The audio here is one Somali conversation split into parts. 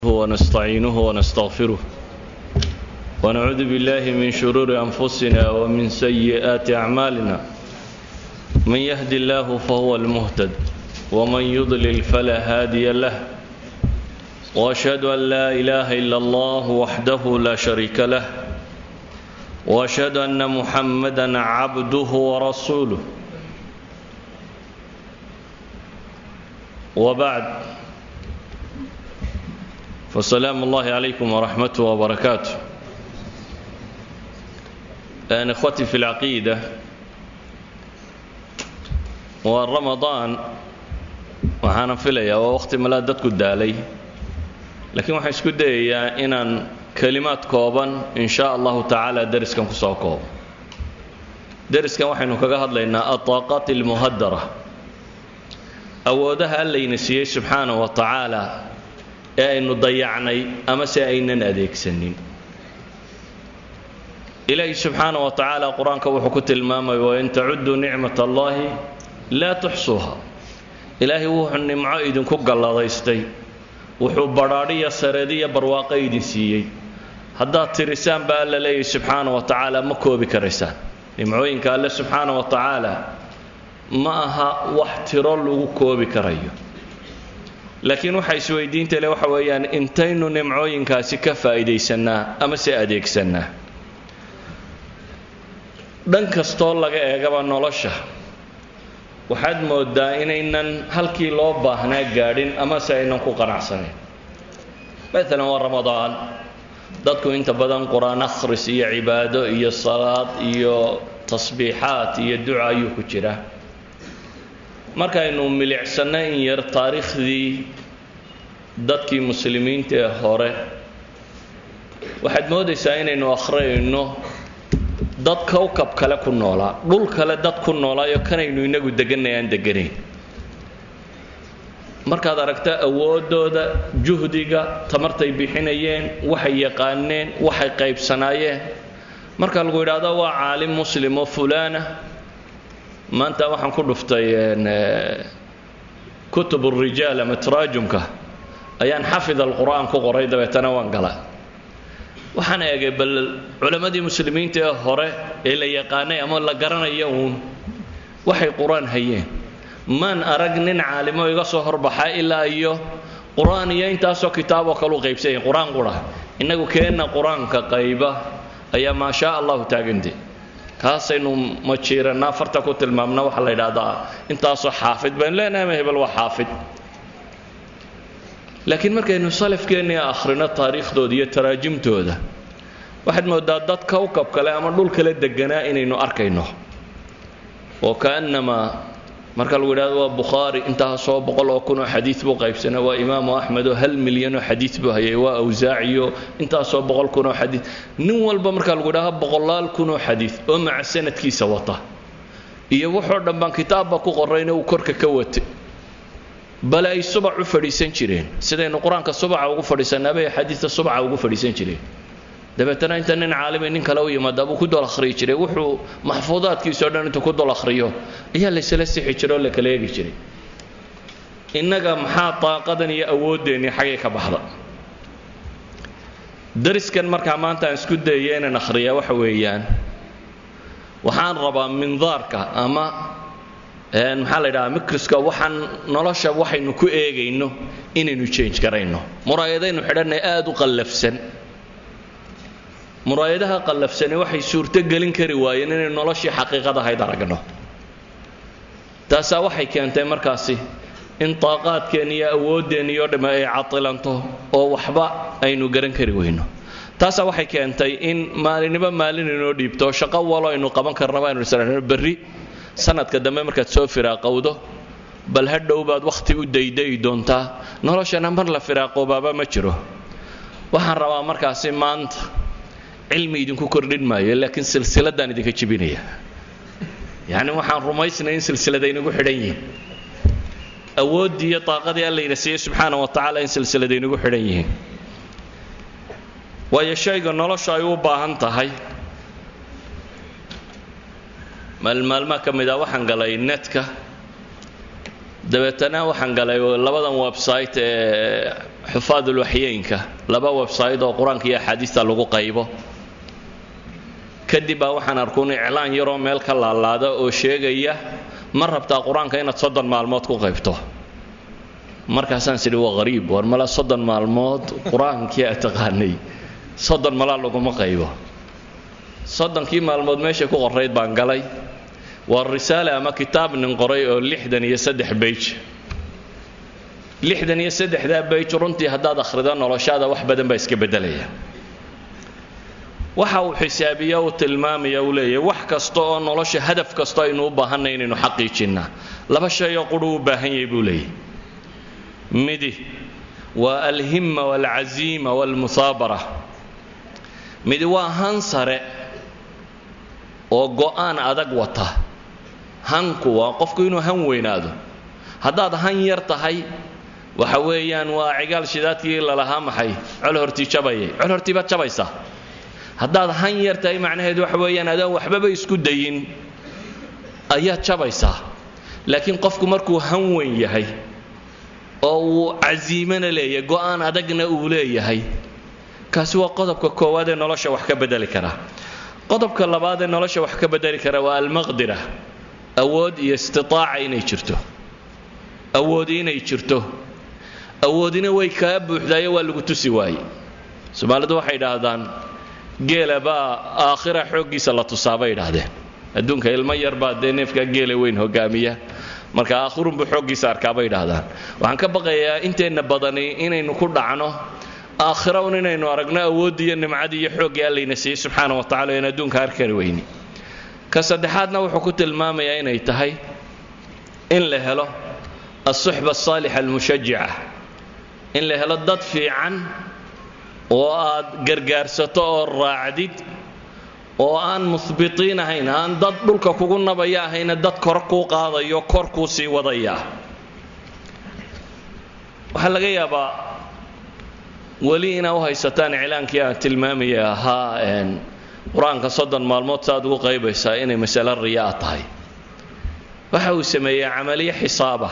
ونستعينه ونستغفره ونعوذ بالله من شرور أنفسنا ومن سيئات أعمالنا من يهد الله فهو المهتد ومن يضلل فلا هادي له وأشهد أن لا إله إلا الله وحده لا شريك له وأشهد أن محمدا عبده ورسوله وبعد فسلام الله عليكم ورحمته وبركاته أنا إخوتي في العقيدة ورمضان waxaana filayaa waa waqti malaa dadku daalay laakiin waxaan isku dayayaa inaan kelimaad kooban in sha allahu tacaala deriskan ku soo koobo deriskan waxaynu kaga hadlaynaa ataaqaat almuhadara awoodaha allayna siiyey subxaana wa tacaala ee aynu dayacnay ama se aynan adeegsanin ilaahi subxaana wa tacaala qur-aanka wuxuu ku tilmaamay wain tacuduu nicmat allahi laa tuxsuuha ilaahay wuxuu nimco idinku galladaystay wuxuu badhaadhiya sareediya barwaaqo idin siiyey haddaad tirisaan baa alla leeyahy subxaana wa tacaala ma koobi karaysaan nimcooyinka alle subxaana wa tacaala ma aha wax tiro lagu koobi karayo laakiin waxa isweydiinta le waxa weeyaan intaynu nimcooyinkaasi ka faa'iidaysannaa ama se adeegsannaa dhan kastoo laga eegaba nolosha waxaad moodaa inaynan halkii loo baahnaa gaadhin ama se aynan ku qanacsanayn maalan waa ramadaan dadku inta badan qur-aan akhris iyo cibaado iyo salaad iyo tasbiixaad iyo duca ayuu ku jiraa markaynu milicsanno in yar taariikhdii dadkii muslimiinta ee hore waxaad moodaysaa inaynu akhriyayno dad kowkab kale ku noolaa dhul kale dad ku noolaayo kanaynu inagu deganay aan deganayn markaad aragta awooddooda juhdiga tamartay bixinayeen waxay yaqaaneen waxay qaybsanaayeen marka lagu yidhaahdo waa caalim muslim oo fulaana maanta waxaan ku dhuftay kutub الrijaal ama taraajumka ayaan xafid alqur'aan ku qoray dabeetana waan gala waxaan eegay bal culammadii muslimiinta ee hore ee la yaqaanay ama la garanaya uun waxay qur-aan hayeen maan arag nin caalimo iga soo horbaxa ilaa iyo qur-aan iyo intaasoo kitaaboo kalu qaybsanya qur-aan qura innagu keenna qur-aanka qayba ayaa maa shaa allahu taagante kaasaynu majiirannaa farta ku tilmaamna waxaa la yidhaahdaa intaasoo xaafid baynu leenahay ma hebel waa xaafid laakiin markaynu salafkeennii akhrino taariikhdooda iyo taraajimtooda waxaad moodaa dad kowkab kale ama dhul kale deganaa inaynu arkayno oo kaannamaa marka lagu yidhahdo waa bukhaari intaasoo boqol oo kun oo xadiid buu qaybsana waa imaamu axmed oo hal milyan oo xadiid buu hayay waa awsaaciyo intaasoo boqol kun oo xadiid nin walba marka lagu yidhahdo boqolaal kun oo xadiid oo maca sanadkiisa wata iyo wuxoo dhan baan kitaabba ku qorrayna uu korka ka watay bale ay subac u fadhiisan jireen sidaynu qur-aanka subaca ugu fadhiisanaabay xadiidka subaca ugu fadhiisan jireen dabeetana inta nin caalimi nin kale u yimaada buu ku dol akhriyi jiray wuxuu maxfuudaadkiisao dhan intuu ku dol akhriyo ayaa laysla sixi jiray oo la kala eegi jiray innaga maxaa daaqadan iyo awooddeenii xaggay ka baxda dariskan markaa maanta aan isku dayaya inaan akhriyaa waxa weeyaan waxaan rabaa mindaarka ama maxaa la yidhahaa mikriska waxaan nolosha waxaynu ku eegayno inaynu change garayno muraayadaynu xidhanay aada u qallafsan muraayadaha qallafsani waxay suurto gelin kari waayeen inaynu noloshii xaqiiqad ahayd aragno taasaa waxay keentay markaasi in daaqaadkeen iyo awooddeenni oo dhamme ay cadilanto oo waxba aynu garan kari weyno taasaa waxay keentay in maalinniba maalin inoo dhiibto shaqo walo aynu qaban karnaba aynu isano berri sanadka dambe markaad soo firaaqowdo bal ha dhow baad wakhti u daydayi doontaa noloshana mar la firaaqoobaaba ma jiro waxaan rabaa markaasi maanta cilmi idinku kordhin maayo laakiin silsiladaan idinka jebinaya yacni waxaan rumaysnay in silsilada inagu xidhan yihiin awooddii iyo daaqadii allayna siiyey subxaana wa tacaala in silsilada inagu xidhan yihiin waayo shayga nolosha ay u baahan tahay maalmaalmaa ka mid ah waxaan galay netka dabeetana waxaan galay labadan website ee xufaadulwaxyeynka laba website oo qur-aanka iyo axaadiista lagu qaybo kadib baa waxaan arkuun iclaan yaroo meel ka laalaada oo sheegaya ma rabtaa qur-aanka inaad soddon maalmood ku qaybto markaasaan sidhi waa hariib war mala soddon maalmood qur-aankii a taqaanay soddon malaa laguma qaybo soddonkii maalmood meeshay ku qorayd baan galay waa risaale ama kitaab nin qoray oo lixdan iyo saddex beyj lixdan iyo saddexdaa beyj runtii haddaad akhrido noloshaada wax badan baa iska beddelaya waxa uu xisaabiya uu tilmaamaya uu leeyahay wax kasta oo nolosha hadaf kasta aynu u baahanay inaynu xaqiijinnaa laba shay oo qudhu u baahan yahay buu leeyahy midi waa alhimma waalcaziima waalmusaabara midi waa han sare oo go'aan adag wata hanku waa qofku inuu han weynaado haddaad han yar tahay waxa weeyaan waa cigaal shidaadkii lalahaa maxay col hortii jabayay col hortii baad jabaysaa haddaad han yar tahay macnaheedu waxa weeyaan adaan waxbaba isku dayin ayaad jabaysaa laakiin qofku markuu han weyn yahay oo uu casiimana leeyahay go'aan adagna uu leeyahay kaasi waa qodobka koowaad ee nolosha wax ka bedeli kara qodobka labaad ee nolosha wax ka bedeli kara waa almaqdira awood iyo istitaaca inay jirto awoodi inay jirto awoodina way kaa buuxdaayo waa lagu tusi waaye soomaalidu waxay idhaahdaan geela baa aakhira xooggiisa la tusaa bay idhaahdeen adduunka ilmo yar baa dee neefkaa geela weyn hogaamiya marka aakhirunbuu xooggiisa arkaa bay idhaahdaan waxaan ka baqayaa inteenna badani inaynu ku dhacno aakhira un inaynu aragno awooddii iyo nimcadii iyo xooggii allayna siiyey subxaana wa tacala in adduunka arkari weyni ka saddexaadna wuxuu ku tilmaamayaa inay tahay in la helo alsuxba asaalixa almushajica in la helo dad fiican oo aad gargaarsato oo raacdid oo aan muhbitiin ahayn aan dad dhulka kugu nabaya ahayna dad kor kuu qaadayo kor kuu sii wadaya waxaa laga yaabaa weli inaa u haysataan iclaankii aan tilmaamaya ahaa qur-aanka soddon maalmood saaad ugu qaybaysaa inay masale riyaa tahay waxa uu sameeyey camaliye xisaaba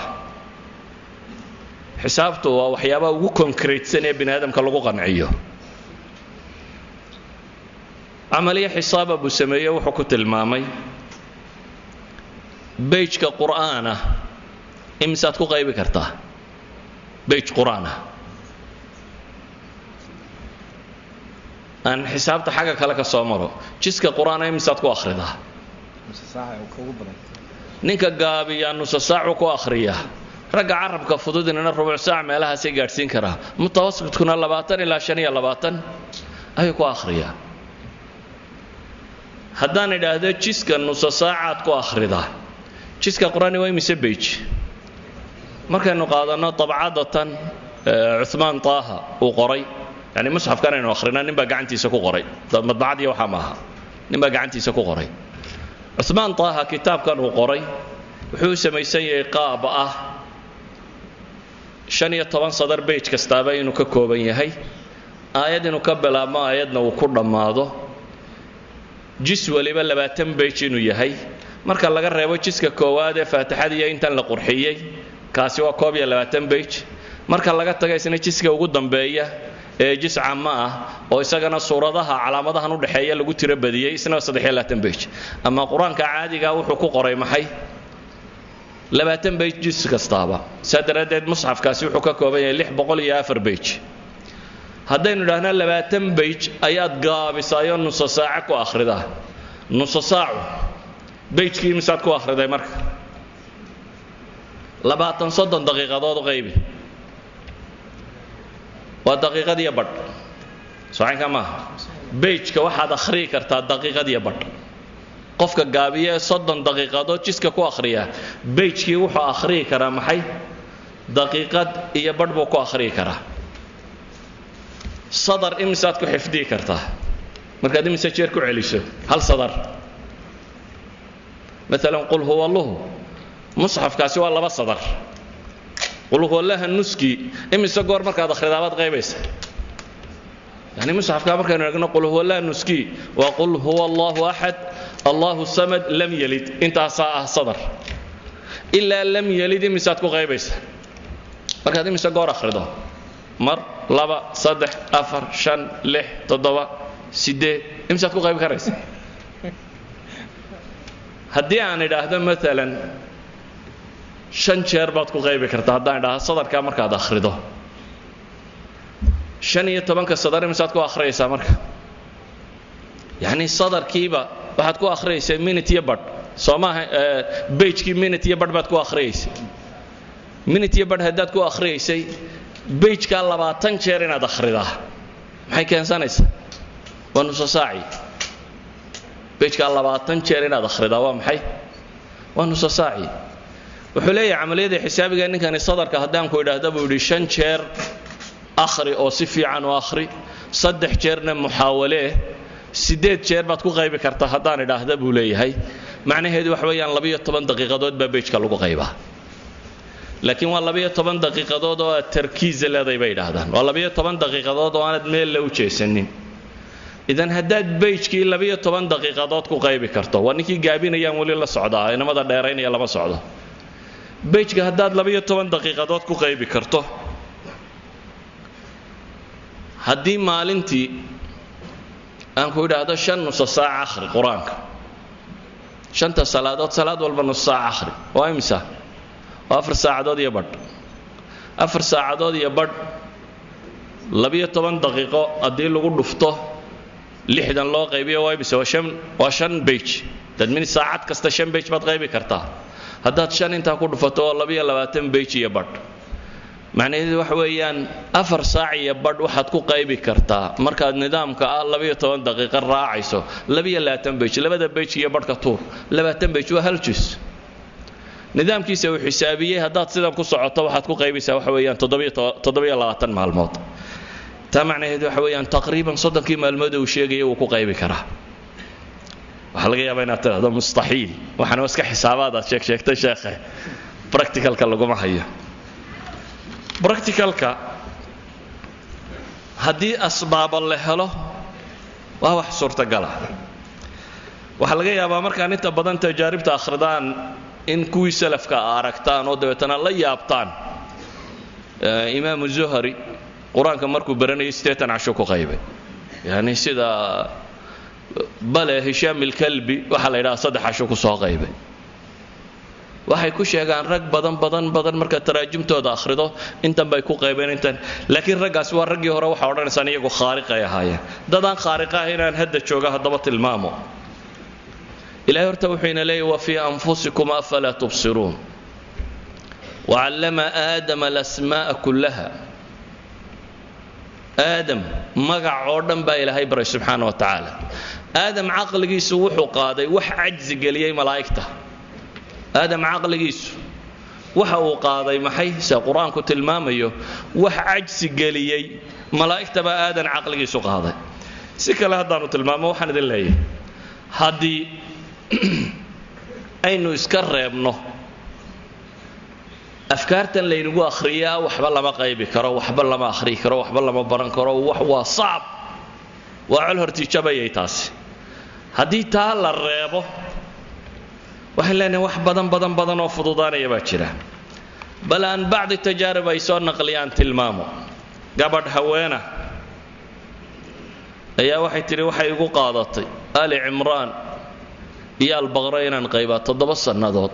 xisaabtu waa waxyaabaha ugu konkreetsan ee bini aadamka lagu qanciyo camaliye xisaaba buu sameeye wuxuu ku tilmaamay beyjka qur'aana imisaad ku qaybi kartaa beyj qur'aana aan xisaabta xagga kale ka soo maro jiska qur-aana imisaad ku akhridaa ninka gaabiyaa nusa saacu ku akhriya ragga carabka fududinana rubuc saac meelahaasay gaadhsiin karaa mutawasitkuna labaatan ilaa shan iyo labaatan ayuu ku akhriyaa haddaan idhaahdo jiska nusa saacaad ku akhridaa jiska qur-aani waa imise beyj markaynu qaadanno dabcadatan cumaan taaha uu qoray yani musxafkan aynu akhrina nin baa gacantiisa ku qoray madbacadii waxaa maaha nin baa gacantiisa ku qoray cumaan taaha kitaabkan uu qoray wuxuu u samaysan yahay qaab ah shan iyo toban sadar beyj kastaaba inuu ka kooban yahay aayad inuu ka bilaabmo aayadna uu ku dhammaado jis waliba labaatan beyj inuu yahay marka laga reebo jiska koowaad ee faatixadiiyo intan la qurxiyey kaasi waa koob iyo labaatan beyj marka laga taga isna jiska ugu dambeeya ee jis cama ah oo isagana suuradaha calaamadahan udhexeeya lagu tiro badiyey isna saddexiyo labaatan beyj ama qur-aanka caadigaa wuxuu ku qoray maxay labaatan beyj jis kastaaba saa daraaddeed musxafkaasi wuxuu ka kooban yahay lix boqol iyo afar beyj haddaynu idhaahno labaatan beyj ayaad gaabisaayo nuso saace ku akhridaa nuso saacu beyjkii misaad ku akhriday marka labaatan soddon daqiiqadood u qaybi waa daqiiqad iyo badh socaynka maaha beyjka waxaad akhriyi kartaa daqiiqad iyo badh qofka gaabiya ee soddon daqiiqadood jiska ku akhriya beyjkii wuxuu akhriyi karaa maxay daqiiqad iyo badh buu ku akhriyi karaa sadar imisaad ku xifdiyi kartaa markaad imise jeer ku celiso hal sadar maalan qul huwa alluhu musxafkaasi waa laba sadar qul huwa allaha nuskii imise goor markaad akhridaabaad qaybaysa yani musxafkaa markaynu eegno qul huwa allaha nuskii waa qul huwa allahu axad allahu samad lam yalid intaasaa ah sadar ilaa lam yelid imisaad ku qaybaysa markaad imise goor akhrido mar laba saddex afar shan lix toddoba siddeed imisaad ku qaybi karaysa haddii aan idhaahdo maalan shan jeer baad ku qaybi kartaa haddaan idhaahdo sadarkaa markaad akhrido shan iyo tobanka sadar imisaad ku akhriyaysaa marka yacni sadarkiiba waxaad ku akhriyaysaa minute iyo badh soo maaha bejkii minute iyo badh baad ku akhriyaysay minute iyo badh haddaad ku akhriyaysay bejkaa labaatan jeer inaad akhridaa maxay keensanaysaa waa nuso saaci bejkaa labaatan jeer inaad akhridaa waa maxay waa nuso saaci wuxuu leeyahay camaliyada xisaabiga ninkani sadarka haddaan ku idhaahda buu yidhi shan jeer akhri oo si fiican u akhri saddex jeerna muxaawalee siddeed jeer baad ku qaybi kartaa haddaan idhaahda buu leeyahay macnaheedu wax weeyaan labiyo toban daqiiqadood baa bejka lagu qaybaa laakiin waa labiyo toban daqiiqadood oo aad tarkiisa leeday bay idhaahdaan waa labiyo toban daqiiqadood oo aanad meel la u jeesanin idan haddaad bejkii labiyo toban daqiiqadood ku qaybi karto waa ninkii gaabinayaan weli la socdaa inamada dheeraynaya lama socdo bejka haddaad labiyo toban daqiiqadood ku qaybi karto haddii maalintii aan ku idhaahdo shan nuso saac akhri qur-aanka shanta salaadood salaad walba nus saac akhri waa imisa waa afar saacadood iyo badh afar saacadood iyo badh labiyo toban daqiiqo haddii lagu dhufto lixdan loo qaybiyo waa imisa waa shan waa shan bej dadmin saacad kasta shan bej baad qaybi kartaa haddaad shan intaa ku dhufato oo labiyo labaatan bej iyo badh macnaheedu waxa weeyaan afar saac iyo badh waxaad ku qaybi kartaa markaad nidaamka ah labiyo toban daqiiqo raacayso labiyo labaatan bej labada bej iyo badhka tuur labaatan bej waa hal jus nidaamkiisa uu xisaabiyey haddaad sidan ku socoto waxaad ku qaybaysaa waxa weeyaan toddobiyo labaatan maalmood taa macnaheedu waxa weeyaan taqriiban soddonkii maalmood uu sheegaya wuu ku qaybi karaa waxaa laga yaabaa inaad tidhahdo mustaxiil waxaana iska xisaabaadaad sheeg sheegtay sheekhe practicalka laguma hayo practicalka haddii asbaabo la helo waa wax suurtagala waxaa laga yaabaa markaan inta badan tajaaribta akhridaan in kuwii salafka aragtaan oo dabeetana la yaabtaan imaamu zuhari qur-aanka markuu baranayay siddeetan casho ku qaybay yani sida bale hishaam ilkalbi waxaa la yidhaha saddex casho ku soo qaybay waxay ku sheegaan rag badan badan badan markaad taraajimtooda akhrido intan bay ku qaybeen intan laakiin raggaasi waa raggii hore waxaa odhanaysaan iyagu khaariqay ahaayeen dadaan khaariqa ah inaan hadda jooga haddaba tilmaamo ilahay horta wuxuu ina leeyahy wa fii anfusikum afalaa tubsiruun wacallama aadama alasmaa'a kullaha aadam magac oo dhan baa ilaahay baray subxaana wa tacaala aadam caqligiisu wuxuu qaaday wax cajsi geliyey malaa'igta aadam caqligiisu waxa uu qaaday maxay se qur-aanku tilmaamayo wax cajsi geliyey malaa'igta baa aadan caqligiisu qaaday si kale haddaanu tilmaamo waxaan idin leeyahay haddii aynu iska reebno afkaartan laynagu akhriyaa waxba lama qaybi karo waxba lama akhriyi karo waxba lama baran karo wax waa sacab waa col hortiijabayay taasi haddii taa la reebo waxaan leenahay wax badan badan badan oo fududaanaya baa jira bal aan bacdi tajaarib ay soo naqliyaan tilmaamo gabadh haweena ayaa waxay tidhi waxay igu qaadatay ali cimraan iyo albaqra inaan qaybaa toddoba sannadood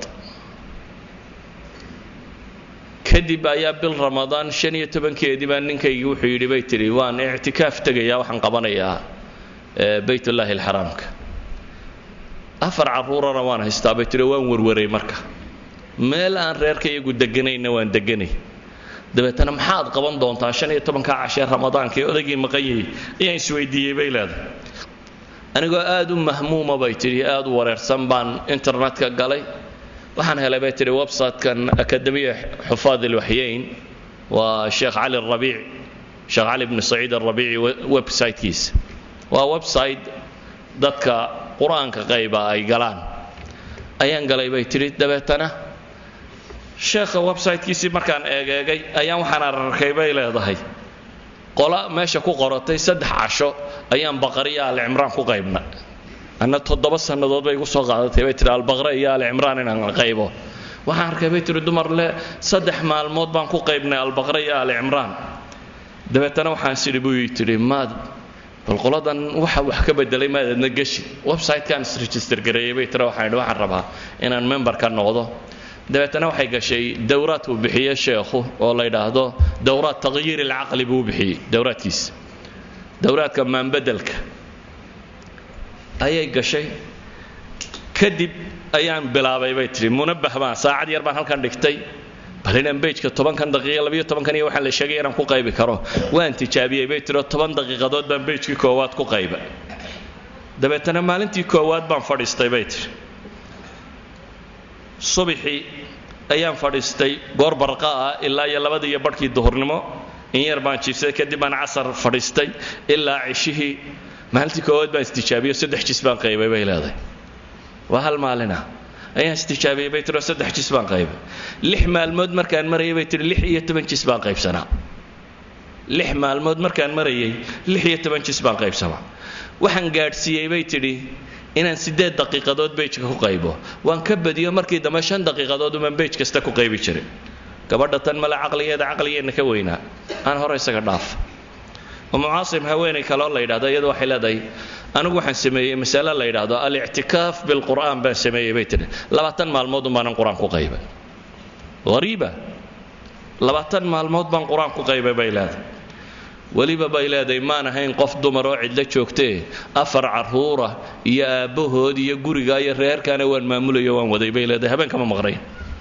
kadib ayaa bil ramadaan shan iyo tobankeedii baa ninkaygii wuxuu yidhi bay tidhi waan ictikaaf tegayaa waxaan qabanayaa baytullaahi alxaraamka afar carruurana waan haystaa bay tidhi waan warwaray marka meel aan reerka iyagu deganayna waan deganay dabeetana maxaad qaban doontaa shan iyo tobankaa cashee ramadaanka ee odaygii maqanyayay ayaan isweydiiyey bay leedahay anigoo aad u mahmuuma bay tidhi aad u wareersan baan internetka galay waxaan helay bay tidhi websitekan akademiya xufaad ilwaxyeyn waa sheekh cali rabiic sheekh cali bni saciid arabiici websitekiisa waa website dadka qur-aanka qayba ay galaan ayaan galay bay tidhi dabeetana sheekha websitekiisii markaan eegeegay ayaan waxaan ararkay bay leedahay qola meesha ku qoratay saddex casho ayaan baqariya alicimraan ku qaybna anna toddoba sannadood bay igu soo qaadatay bay tihi albaqra iyo alicimraan inaan qaybo waxaan arkay bay tihi dumar le saddex maalmood baan ku qaybnay albaqra iyo ali cimraan dabeetana waxaan sidhi buu tidhi maad bal qoladan waxa wax ka bedelay maadadna geshi website-kaan isregister gareeyey bay tira waxaan idhi waxaan rabaa inaan member ka noqdo dabeetana waxay gashay dowraad uu bixiye sheekhu oo la yidhaahdo dowraad taqyiir ilcaqli buu bixiyey dowraadkiisa dowraadka maanbedelka ayay gashay kadib ayaan bilaabay bay tihi munabbah baan saacad yar baan halkan dhigtay bal inaan bejka tobankan daqiiqa labiyo tobankan iyo waxaan la sheegay inaan ku qaybi karo waan tijaabiyey bay tiro toban daqiiqadood baan bejkii koowaad ku qayba dabeetana maalintii koowaad baan fadhiistay bay tihi subaxii ayaan fadhiistay goor barqa ah ilaa iyo labadii iyo barhkii duhurnimo in yar baan jiifsaday kadib baan casar fadhiistay ilaa cishihii maalintii koowaad baan istijaabiyo saddex jis baan qaybay bay leedahay waa hal maalina ayaan istijaabiyey bay tiro saddex jis baan qaybay lix maalmood markaan marayay bay tihi lix iyo toban jis baan qaybsanaa lix maalmood markaan marayay lix iyo toban jis baan qaybsanaa waxaan gaadhsiiyey bay tidhi inaan siddeed daqiiqadood bejka ku qaybo waan ka badiyo markii dambe shan daqiiqadood umaan bej kasta ku qaybi jiray gabadha tan male caqligeeda caqligeenna ka weynaa aan hore isaga dhaaf umu caasim haweenay kaloo la yidhahdo iyadu waxay leedahay anigu waxaan sameeyey masale la yidhaahdo alictikaaf bilqur'aan baan sameeyey bay tidhi labaatan maalmood umbaanan qur-aan ku qaybay hariiba labaatan maalmood baan qur-aan ku qaybay bay leedahay weliba bay leedahay maan ahayn qof dumar oo cidlo joogtee afar carruura iyo aabbahood iyo guriga iyo reerkaana waan maamulayo waan waday bay leedahay habeenkama maqnayn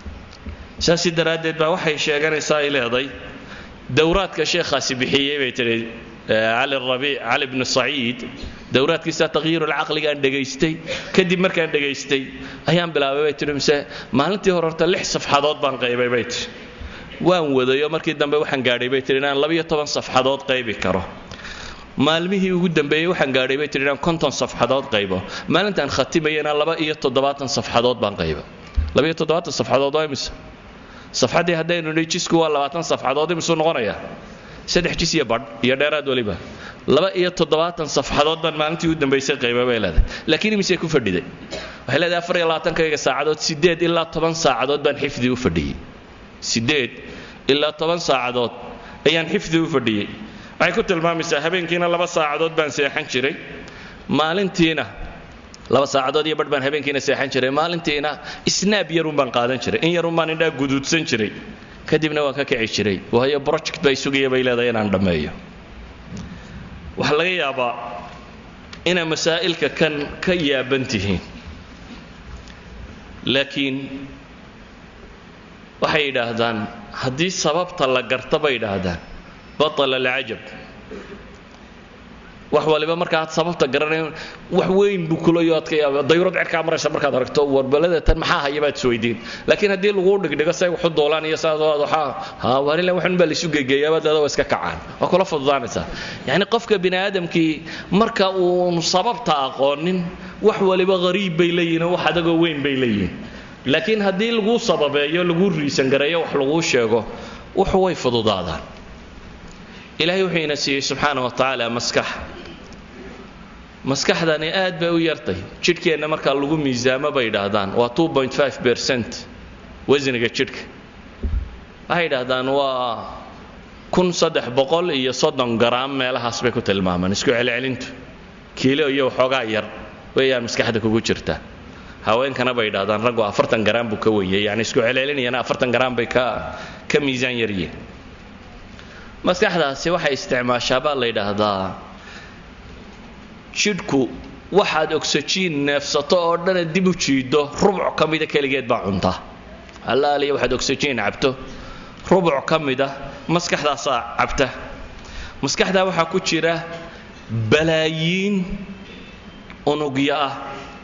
saasi daraaddeed baa waxay sheeganaysaa ay leedahay dowraadka sheekhaasi bixiyey bay tidhi cali rabiic cali bnu saciid dowraadkiisa taqyiirulcaqligaan dhegaystay kadib markaan dhegaystay ayaan bilaabay bay tihi mise maalintii hore horta lix safxadood baan qaybay bay tihi waan wadayo markii dambe waxaan gaadhay bay tihi inaan labiyo toban safxadood qaybi karo maalmihii ugu dambeeyey waxaan gaadhay bay tihi inaan konton safxadood qaybo maalintaan khatimayana laba iyo toddobaatan safxadood baan qayba labaiyo toddobaatan safxadood waa imise safxaddii haddaynu nidhi jisku waa labaatan safxadood imisuu noqonayaa saddex jis iyo badh iyo dheeraad weliba laba iyo toddobaatan safxadood baan maalintii u dambaysay qayba bay leedahay laakiin imisay ku fadhiday waxay leedahay afar iyo labaatankayga saacadood siddeed ilaa toban saacadood baan xifdi u fadhiyey siddeed ilaa toban saacadood ayaan xifdi u fadhiyey waxay ku tilmaamaysaa habeenkiina laba saacadood baan seexan jiray maalintiina laba saacadood iyo badh baan habeenkiina seexan jiray maalintiina snaab yarun baan qaadan jiray in yarun baan indhaa guduudsan jiray kadibna waan ka kici jiray waayo project bay sugaya bay leedahay inaan dhammeeyo waxaa laga yaabaa inaa masaa'ilka kan ka yaaban tihiin laakiin waxay yidhaahdaan haddii sababta la garta bay yidhaahdaan batala alcajab wax waliba markaaad sababta garanayn wax weyn buu kulayo adka yaaba dayurad cerkaa maraysa markaad aragto warbalada tan maxaa haya baad isweydiin laakiin haddii laguu dhigdhigo say waxu doolaan iyo saad waxaa ha waanila waxun baa laisu gegeeyaaba dada waa iska kacaan waa kula fududaanaysaa yacni qofka bini aadamkii marka uun sababta aqoonin wax waliba hariib bay leeyihin oo wax adagoo weyn bay leeyihin laakiin haddii laguu sababeeyo laguu riisan gareeyo wax laguu sheego wuxu way fududaadaan ilaahay wuxuu ina siiyey subxaana wa tacaala maskax maskaxdani aad bay u yartay jidhkeenna markaa lagu miisaamo bay yidhaahdaan waa ercent wasniga jidhka waxay yidhaahdaan waa kun saddex boqol iyo soddon garaam meelahaas bay ku tilmaamaan isku celcelintu kiilo iyo waxoogaa yar weeyaan maskaxda kugu jirta haweenkana bay yidhahdaan raggu afartan garaam buu ka weeyey yani isku celcelinayana afartan garaam bay ka ka miisaan yaryihin maskaxdaasi waxay isticmaashaa baa la yidhaahdaa jidhku waxaad ogsajiin neefsato oo dhana dib u jiido rubuc ka mida keligeed baa cunta allaaliya waxaad ogsajiin cabto rubuc ka mida maskaxdaasaa cabta maskaxdaa waxaa ku jira balaayiin unugyo ah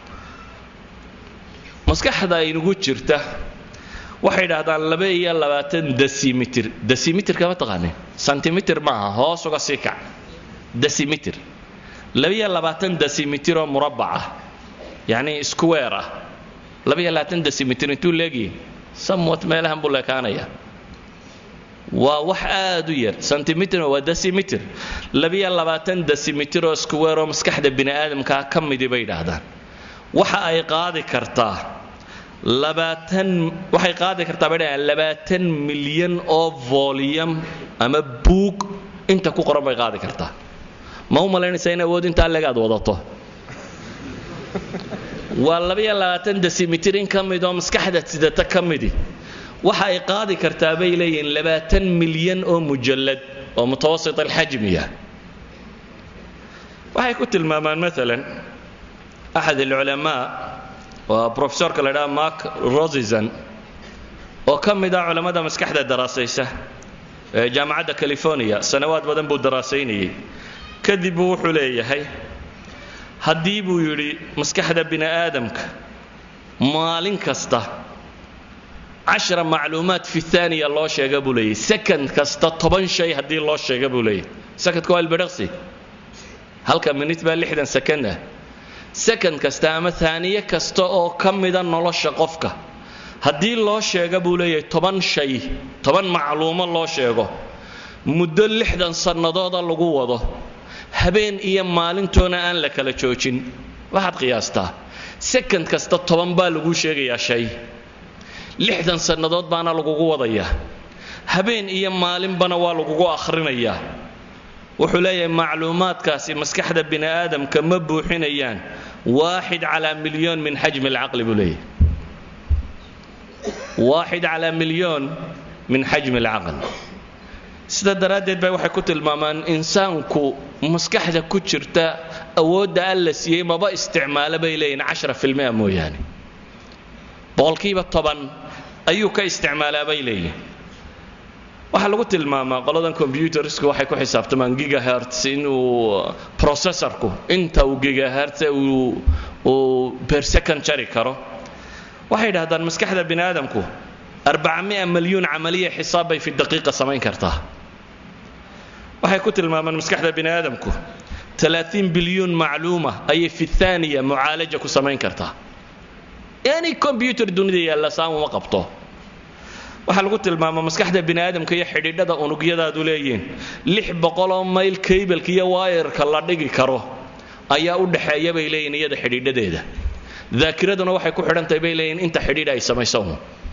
maskaxda inugu jirta waxay idhaahdaan laba iyo labaatan dasimitr dasimitr ma taqaanin sentimitir maaha hoos uga sii kac dasimitr labaiyo labaatan dasimitr oo murabbac ah yacni square ah labaiyo labaatan dasimitr intuu leegyahay samwat meelahan buu leekaanaya waa wax aad u yar sentimitr waa dasimitr labaiyo labaatan dasimitr oo square oo maskaxda bini aadamkaa ka midi bay yidhaahdaan waxa ay qaadi kartaa labaatan waxay qaadi kartaa bay dhahaan labaatan milyan oo volum ama buug inta ku qoran bay qaadi kartaa ma u malaynaysaa in awood intaa legaad wadato waa labaiyo labaatan desimitr in ka mid oo maskaxda sidata ka midi waxa ay qaadi kartaa bay leeyihiin labaatan milyan oo mujallad oo mutawasit alxajmiya waxay ku tilmaamaan maalan axad alculamaa waa profesorka la idhaha mark rosison oo ka mid ah culammada maskaxda daraasaysa ee jaamacadda california sanawaad badan buu daraasaynayay kadib buu wuxuu leeyahay haddii buu yidhi maskaxda bini aadamka maalin kasta cashara macluumaad fi aaniya loo sheega buu leeyahy second kasta toban shay haddii loo sheega buu leeyahy secondka waa albedhaqsi halka minit baa lixdan second ah second kasta ama aaniye kasta oo ka mida nolosha qofka haddii loo sheega buu leeyahay toban shay toban macluumo loo sheego muddo lixdan sannadooda lagu wado habeen iyo maalintoona aan la kala joojin waxaad qiyaastaa second kasta toban baa laguu sheegayaa shay lixdan sannadood baana lagugu wadayaa habeen iyo maalinbana waa lagugu akhrinayaa wuxuu leeyahay macluumaadkaasi maskaxda bini aadamka ma buuxinayaan waaxid calaa milyoon min xajmi alcaqli buu leeyahay waaxid calaa milyoon min xajmi alcaql sida daraaddeed bay waxay ku tilmaamaan insaanku maskaxda ku jirta awoodda alla siiyey maba isticmaalo bay leeyihin cashara filmia mooyaane boqolkiiba toban ayuu ka isticmaalaa bay leeyihin waxaa lagu tilmaamaa qoladan combyutersku waxay ku xisaabtamaan gigahertz inuu processorku inta uu gigahertz uu uu per second jari karo waxay yidhahdaan maskaxda bini aadamku arbacamia milyuun camaliya xisaab bay fi daqiiqa samayn kartaa waxay ku tilmaamaan maskaxda bini aadamku alaain bilyuun macluuma ayay fi aaniya mucaalaja ku samayn kartaa any combyuter dunida yaalla saan uma qabto waxaa lagu tilmaamaa maskaxda bini aadamka iyo xidhiidhada unugyadaadu leeyihiin lix boqoloo mayl kaybalka iyo waayarka la dhigi karo ayaa u dhaxeeya bay leeyihin iyada xidhiidhadeeda daakiraduna waxay ku xidhantahay bay leeyihin inta xidhiidha ay samayso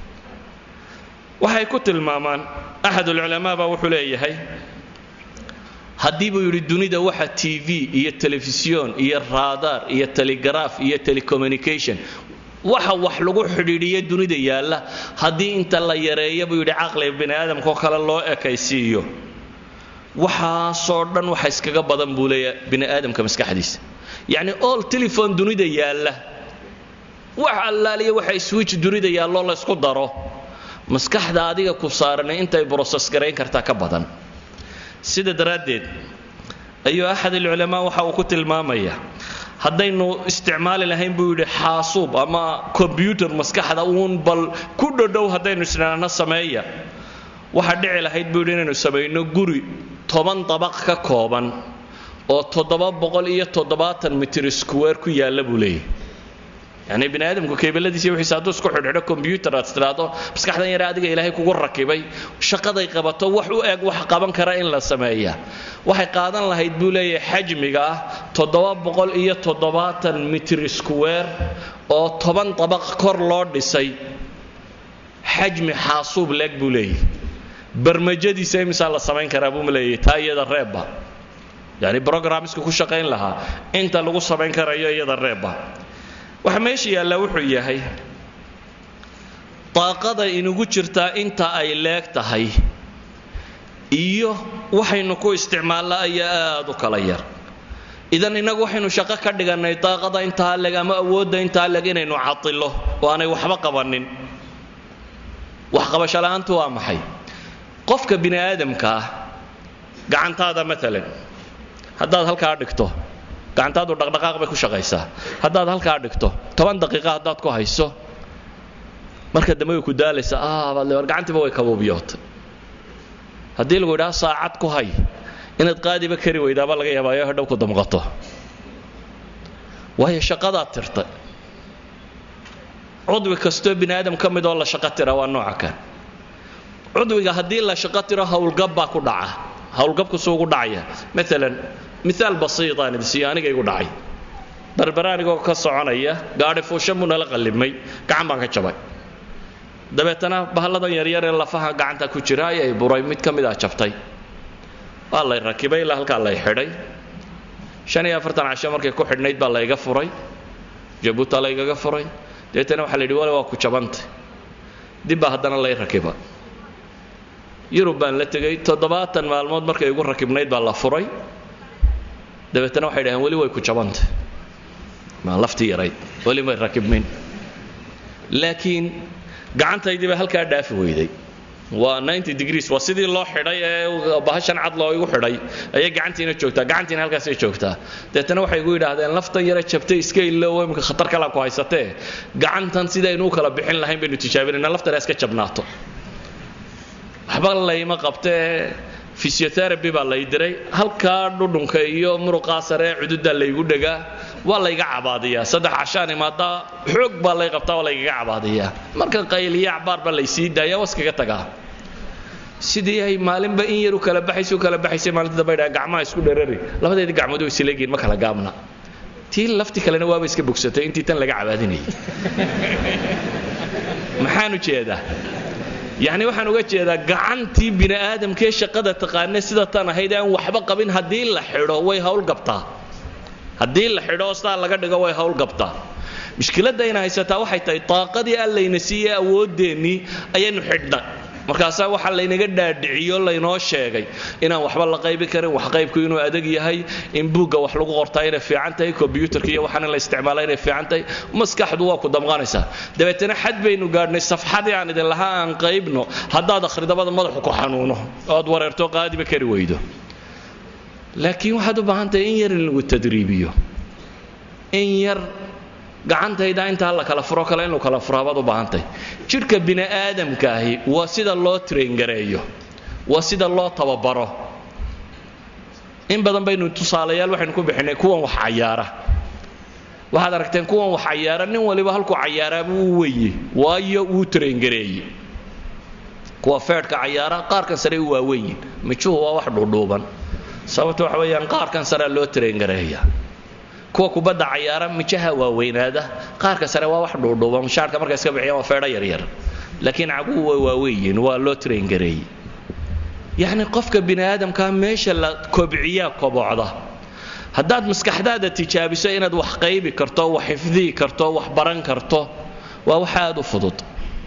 waxay ku tilmaamaan axad ulculamaa baa wuxuu leeyahay haddii buu yidhi dunida waxa t v iyo telefisyon iyo raadaar iyo telegaraaf iyo telecommunication waxa wax lagu xidhiidhiya dunida yaalla haddii inta la yareeya buu yidhi caqliga bini aadamkaoo kale loo ekaysiiyo waxaasoo dhan waxa iskaga badan buu leeyahay bini aadamka maskaxdiisa yacni all telefon dunida yaalla wax allaaliya waxa switch dunida yaalloo laysku daro maskaxda adiga ku saaranay intay broses garayn kartaa ka badan sida daraaddeed ayuu axad alculamaa waxa uu ku tilmaamaya haddaynu isticmaali lahayn buu yidhi xaasuub ama kombyuter maskaxda uun bal ku dhodhow haddaynu isnaana sameeya waxaa dhici lahayd buu yidhi inaynu samayno guri toban dabaq ka kooban oo toddoba boqol iyo toddobaatan mitir square ku yaalla buu leeyahy yacni bini aadamku keybeladiisa wixiisa hadduu isku xidhxidho combyuter aad tidhaahdo maskaxdan yare adiga ilaahay kugu rakibay shaqaday qabato wax u eg wax qaban kara in la sameeya waxay qaadan lahayd buu leeyahay xajmiga ah toddoba boqol iyo toddobaatan mitir square oo toban dabaq kor loo dhisay xajmi xaasuub leeg buu leeyahay barmajadiisa imisaa la samayn karaa buu leeyahay taa iyada reebba yacni brogramska ku shaqayn lahaa inta lagu samayn karayo iyada reebba waxa meesha yaallaa wuxuu yahay daaqada inugu jirtaa inta ay leeg tahay iyo waxaynu ku isticmaalla ayaa aad u kala yar idan innagu waxaynu shaqo ka dhigannay daaqada intaa leg ama awoodda intaa leg inaynu cadilo oo aanay waxba qabanin waxqabasho la'aantu waa maxay qofka bini aadamka ah gacantaada maalan haddaad halkaa dhigto gacantaadu dhaqdhaqaaq bay ku shaqaysaa haddaad halkaa dhigto toban daqiiqa haddaad ku hayso marka dambe way ku daalaysaa ah baad le war gacantiiba way kabuubiyootay haddii lagu yidhaha saacad ku hay inaad qaadiba kari weydaaba laga yaabaayo hadhow ku damqato waayo shaqadaad tirtay cudwi kastoo bini aadam ka mid oo la shaqo tira waa nooca kan cudwiga haddii la shaqo tiro howlgab baa ku dhaca howlgabku suu ugu dhacaya maalan miaal basiitaan idinsiiyo aniga igu dhacay berbera anigoo ka soconaya gaadhi fuushan buu nala qallimay gacan baan ka jabay dabeetana bahalladan yaryar ee lafaha gacanta ku jira ayay buray mid ka mid ah jabtay waa lay rakibay ilaa halkaa lay xidhay shan iyo afartan casho markay ku xidhnayd baa layga furay jabuuta laygaga furay dabeetana waxaa la yidhi wale waa ku jabantay dib baa haddana lay rakiba yurub baan la tegey toddobaatan maalmood markay igu rakibnayd baa la furay dabeetana waxay dhaheen weli way ku jabantay maa laftii yarayd weli may rakibmin laakiin gacantaydii baa halkaa dhaafi weyday waa degrees waa sidii loo xidhay ee bahashan cad loo igu xidhay ayay gacantiina joogtaa gacantiina halkaasay joogtaa deetana waxay igu yidhaahdeen laftan yara jabtay iska illow imika khatar kalaa ku haysatee gacantan sidaynu u kala bixin lahayn baynu tijaabinayna laftan iska jabnaato waxba layma qabtee physiotherapy baa lay diray halkaa dhudhunka iyo muruqaa sare ee cududaa laygu dhegaa waa layga cabaadiyaa saddex cashaan imaada xoog baa lay qabtaa waa laygaga cabaadiyaa marka qayliya acbaar baa laysii daaya waskaga tagaa sidii ay maalinba in yaru kala baxaysa u kala baxaysay maalinta dambe dhaa gacmaha isku dherari labadeedii gacmood way isleegiin ma kala gaabna tii lafti kalena waaba iska bogsatay intii tan laga cabaadinayay maxaan u jeedaa yacni waxaan uga jeedaa gacantii bini aadamkee shaqada taqaane sida tan ahayd aan waxba qabin haddii la xidho way howlgabtaa haddii la xidho sidaa laga dhigo way howlgabtaa mushkiladda ayna haysataa waxay tahay daaqadii allayna siiyey awoodeennii ayaynu xidhnay markaasaa waxaa laynaga dhaadhiciyo laynoo sheegay inaan waxba la qaybi karin wax qaybku inuu adag yahay in buugga wax lagu qortaa inay fiican tahay kombyuutarka iyo waxaan in la isticmaala inay fiican tahay maskaxdu waa ku damqanaysaa dabeetana xad baynu gaadhnay safxadii aan idin lahaa aan qaybno haddaad akhridabada madaxu ku xanuuno ood wareerto qaadiba kari weydo laakiin waxaad u baahan tahay in yar in lagu tadriibiyo in yar gacantayda intaa la kala furo kale in la kala furo baad u baahantahay jidhka bini aadamkaahi waa sida loo traingareeyo waa sida loo tababaro in badan baynu tusaalayaal waxaynu ku bixinay kuwan wax cayaara waxaad aragteen kuwan wax cayaara nin waliba halkuu cayaaraaba uu weye waayo wuu traingareeye kuwa feedhka cayaara qaarkan sare u waaweyn mijuhu waa wax dhuudhuuban sababta waxa weeyaan qaarkan sarea loo traingareeya kuwa kubadda cayaara mijaha waaweynaada qaarka sare waa wax dhuudhuuba mushaarka markay iska bixiyaan waa feedho yaryar laakiin caguhu way waaweyiin waa loo traingareeyey yacni qofka bini aadamkaa meesha la kobciyaa kobocda haddaad maskaxdaada tijaabiso inaad wax qaybi karto wax xifdihi karto wax baran karto waa wax aad u fudud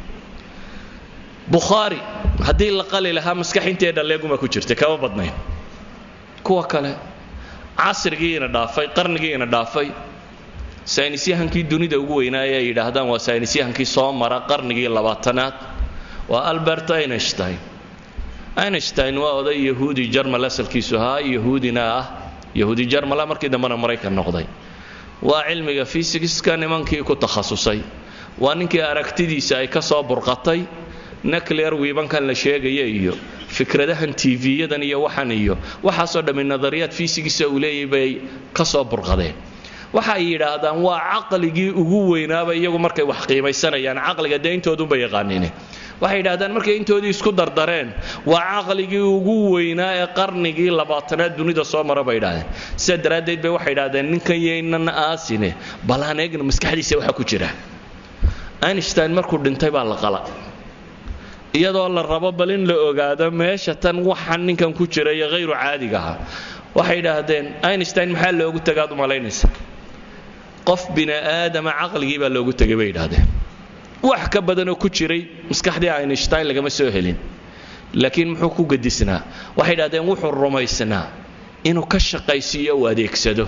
bukhaari haddii la qali lahaa maskax intee dhalleeguma ku jirtay kama badnayn kuwa kale casrigiina dhaafay qarnigiina dhaafay saynisyahankii dunida ugu weynaaya ay yidhaahdaan waa saynisyahankii soo mara qarnigii labaatanaad waa albert einstein einstein waa oday yahuudi jarmal asalkiisu ahaa yahuudina ah yahuudi jarmala markii dambena maraykan noqday waa cilmiga fysiska nimankii ku takhasusay waa ninkii aragtidiisa ay ka soo burqatay nuclear wiibankan la sheegaya iyo fikradahan tv-yadan iyo waxan iyo waxaasoo dhammi nadariyaad fiisigiisa uu leeyahy bay ka soo burqadeen waxay yidhaahdaan waa caqligii ugu weynaaba iyagu markay wax qiimaysanayaan caqliga dee intoodunba yaqaanine waxay yidhahdaan markay intoodii isku dardareen waa caqligii ugu weynaa ee qarnigii labaatanaad dunida soo mara bay yidhahdeen sidaa daraaddeed bay waxay yidhahdeen ninkan yaynan aasine bal aan eegna maskaxdiisa waxa ku jira einstein markuu dhintay baa la qala iyadoo la rabo bal in la ogaado meesha tan waxaan ninkan ku jira iyo hayru caadiga aha waxay yidhaahdeen einstein maxaa loogu tagaad umalaynaysa qof bini aadama caqligii baa loogu tegay bay yidhaahdeen wax ka badanoo ku jiray maskaxdii einstein lagama soo helin laakiin muxuu ku gadisnaa waxay yidhahdeen wuxuu rumaysnaa inuu ka shaqaysiiyo u adeegsado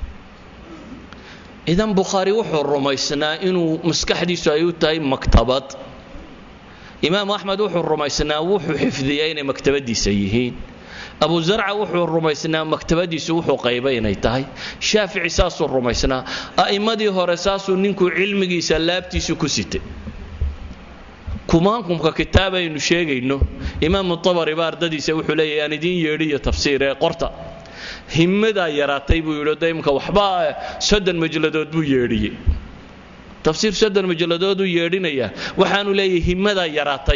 idan bukhaari wuxuu rumaysnaa inuu maskaxdiisu ay u tahay maktabad imaam axmed wuxuu rumaysnaa wuxuu xifdiyay inay maktabadiisa yihiin abu zarca wuxuu rumaysnaa maktabadiisu wuxuu qaybay inay tahay shaafici saasuu rumaysnaa a'immadii hore saasuu ninkuu cilmigiisa laabtiisu ku sitay kumaankumka kitaab aynu sheegayno imaamu tabari ba ardadiisa wuxuu leeyahy aan idiin yeedhiyo tafsiir ee qorta himmadaa yaraatay buu yidhi daymka waxba soddon majladood buu yeedhiyey tafsiir soddon majalladooduu yeedhinayaa waxaanu leeyahay himmadaa yaraatay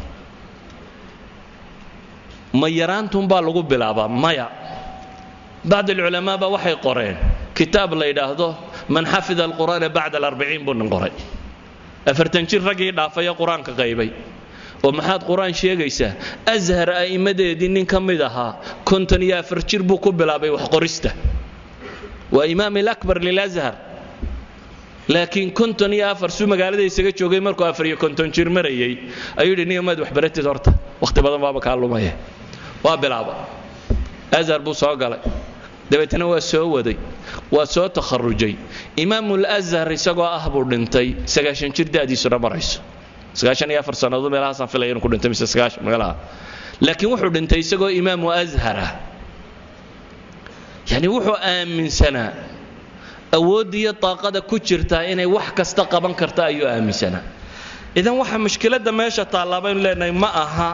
ma yaraantunbaa lagu bilaabaa maya bacd alculamaa baa waxay qoreen kitaab la yidhaahdo man xafida alqur'aana bacda alarbiciin buu nin qoray afartan jir raggii dhaafaya qur-aanka qaybay oo maxaad qur-aan sheegaysaa ashar a'immadeedii nin ka mid ahaa konton iyo afar jir buu ku bilaabay wax qorista waa imaam alakbar lilashar laakiin konton iyo afar suu magaalada isaga joogay markuu afar iyo konton jir marayay ayuu yidhi niyo maad waxbaratid horta wakhti badan baaba kaa lumaya waa bilaaba ashar buu soo galay dabeetna waa soo waday waa soo takharujay imaamul ashar isagoo ah buu dhintay sagaashan jir da'diisuna marayso sagaashan iyo afar sannadood meelahaasaan filaya inuu ku dhintay mise sagaashan meelaha laakiin wuxuu dhintay isagoo imaamu ashara yacni wuxuu aaminsanaa awoodda iyo daaqada ku jirtaa inay wax kasta qaban karta ayuu aaminsanaa idan waxa mushkiladda meesha taallaa baynu leenahay ma aha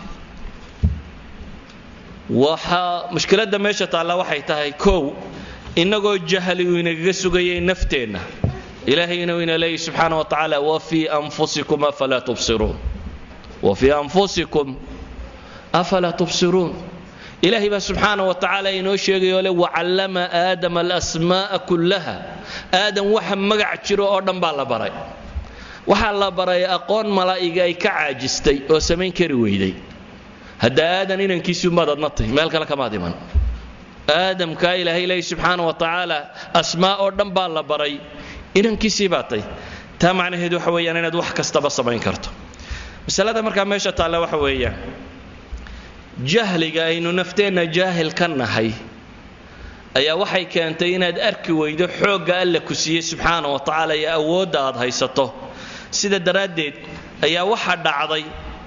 waxa mushkiladda meesha taalla waxay tahay kow innagoo jahli uu inagaga sugayay nafteenna ilaahay inuu ina leeyahy subxaana wa tacaala wafii anfusikum afalaa tubsiruun wafii anfusikum afalaa tubsiruun ilaahay baa subxaana wa tacaala inoo sheegayoo le wacallama aadama alasmaa'a kullaha aadam waxa magac jiro oo dhan baa la baray waxaa la baray aqoon malaa'iga ay ka caajistay oo samayn kari weyday hadda aadan inankiisii umaad adna tahy meel kale kamaad iman aadamkaa ilaahay leeyahy subxaana wa tacaala asmaa oo dhan baa la baray inankiisii baa tay taa macnaheedu waxa weeyaan inaad wax kastaba samayn karto masalada markaa meesha taalla waxa weeyaan jahliga aynu nafteenna jaahil ka nahay ayaa waxay keentay inaad arki weydo xoogga alla ku siiyey subxaana wa tacaala iyo awoodda aad haysato sida daraaddeed ayaa waxa dhacday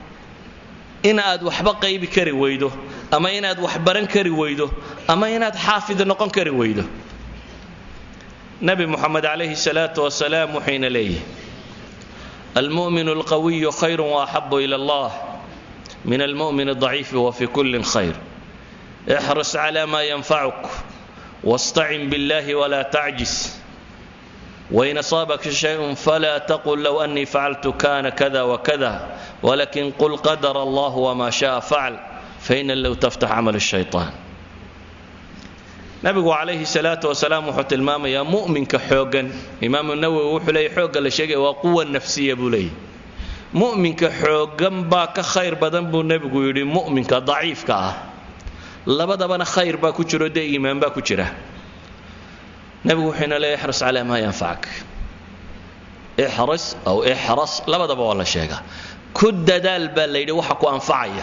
in aad waxba qaybi kari weydo ama inaad wax baran kari weydo ama inaad xaafid noqon kari weydo nabi muxamed calayhi salaatu wasalaam wuxuyna leeyahy almu'min alqawiyu khayru waaxabu ila allah min almu'min aldaciifi wafi kullin khayr ixris cala ma yanfacuk wastacin biاllahi wla tacjis wain asaabaka shayء fla taqul low anii facaltu kana kada wakada wlakin qul qadar allah wma shaءa facal faina low taftax camal الshayطaan nabigu calayhi salaatu wasalaam wuxuu tilmaamayaa mu'minka xooggan imaamu nawowi wuxuu leeyay xoogga la sheegaya waa quwa nafsiya buu leeyahy mu'minka xooggan baa ka khayr badan buu nebigu yidhi mu'minka daciifka ah labadabana khayr baa ku jiro dee iimaan baa ku jira nebigu wuxuuna leeyahy ixris calaa maa yanfacak ixris aw ixras labadaba waa la sheegaa ku dadaal baa la yidhi waxa ku anfacaya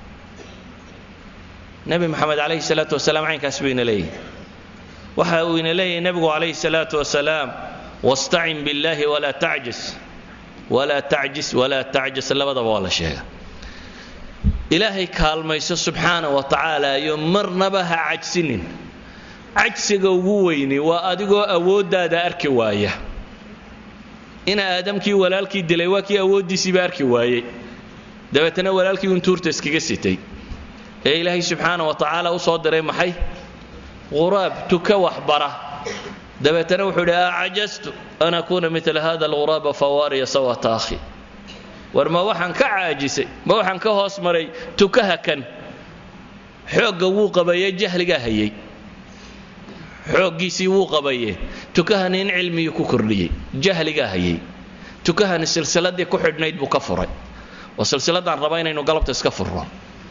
nebi moxamed calayhi salaatu wasalaam caynkaas buu ina leeyahy waxa uu ina leeyahay nebigu calayhi salaatu wasalaam wastacin biاllahi walaa tacjis walaa tacjis walaa tacjis labadaba waa la sheega ilaahay kaalmayso subxaana wa tacaala iyo marnaba ha cajsinin cajsiga ugu weyni waa adigoo awooddaada arki waaya ina aadamkii walaalkii dilay waa kii awooddiisiiba arki waayey dabeetana walaalkii un tuurta iskaga sitay ee ilaahay subxaana wa tacaala u soo diray maxay quraab tuka waxbara dabeetana wuxuu idhi acajastu an akuuna mila hada alghuraaba fawaariya sawata akhi war ma waxaan ka caajisay ma waxaan ka hoos maray tukaha kan xoogga wuu qabaye jahligaa hayay xooggiisii wuu qabaye tukahani in cilmigii ku kordhiyey jahligaa hayay tukahani silsiladii ku xidhnayd buu ka furay oo silsiladaan raba inaynu galabta iska furno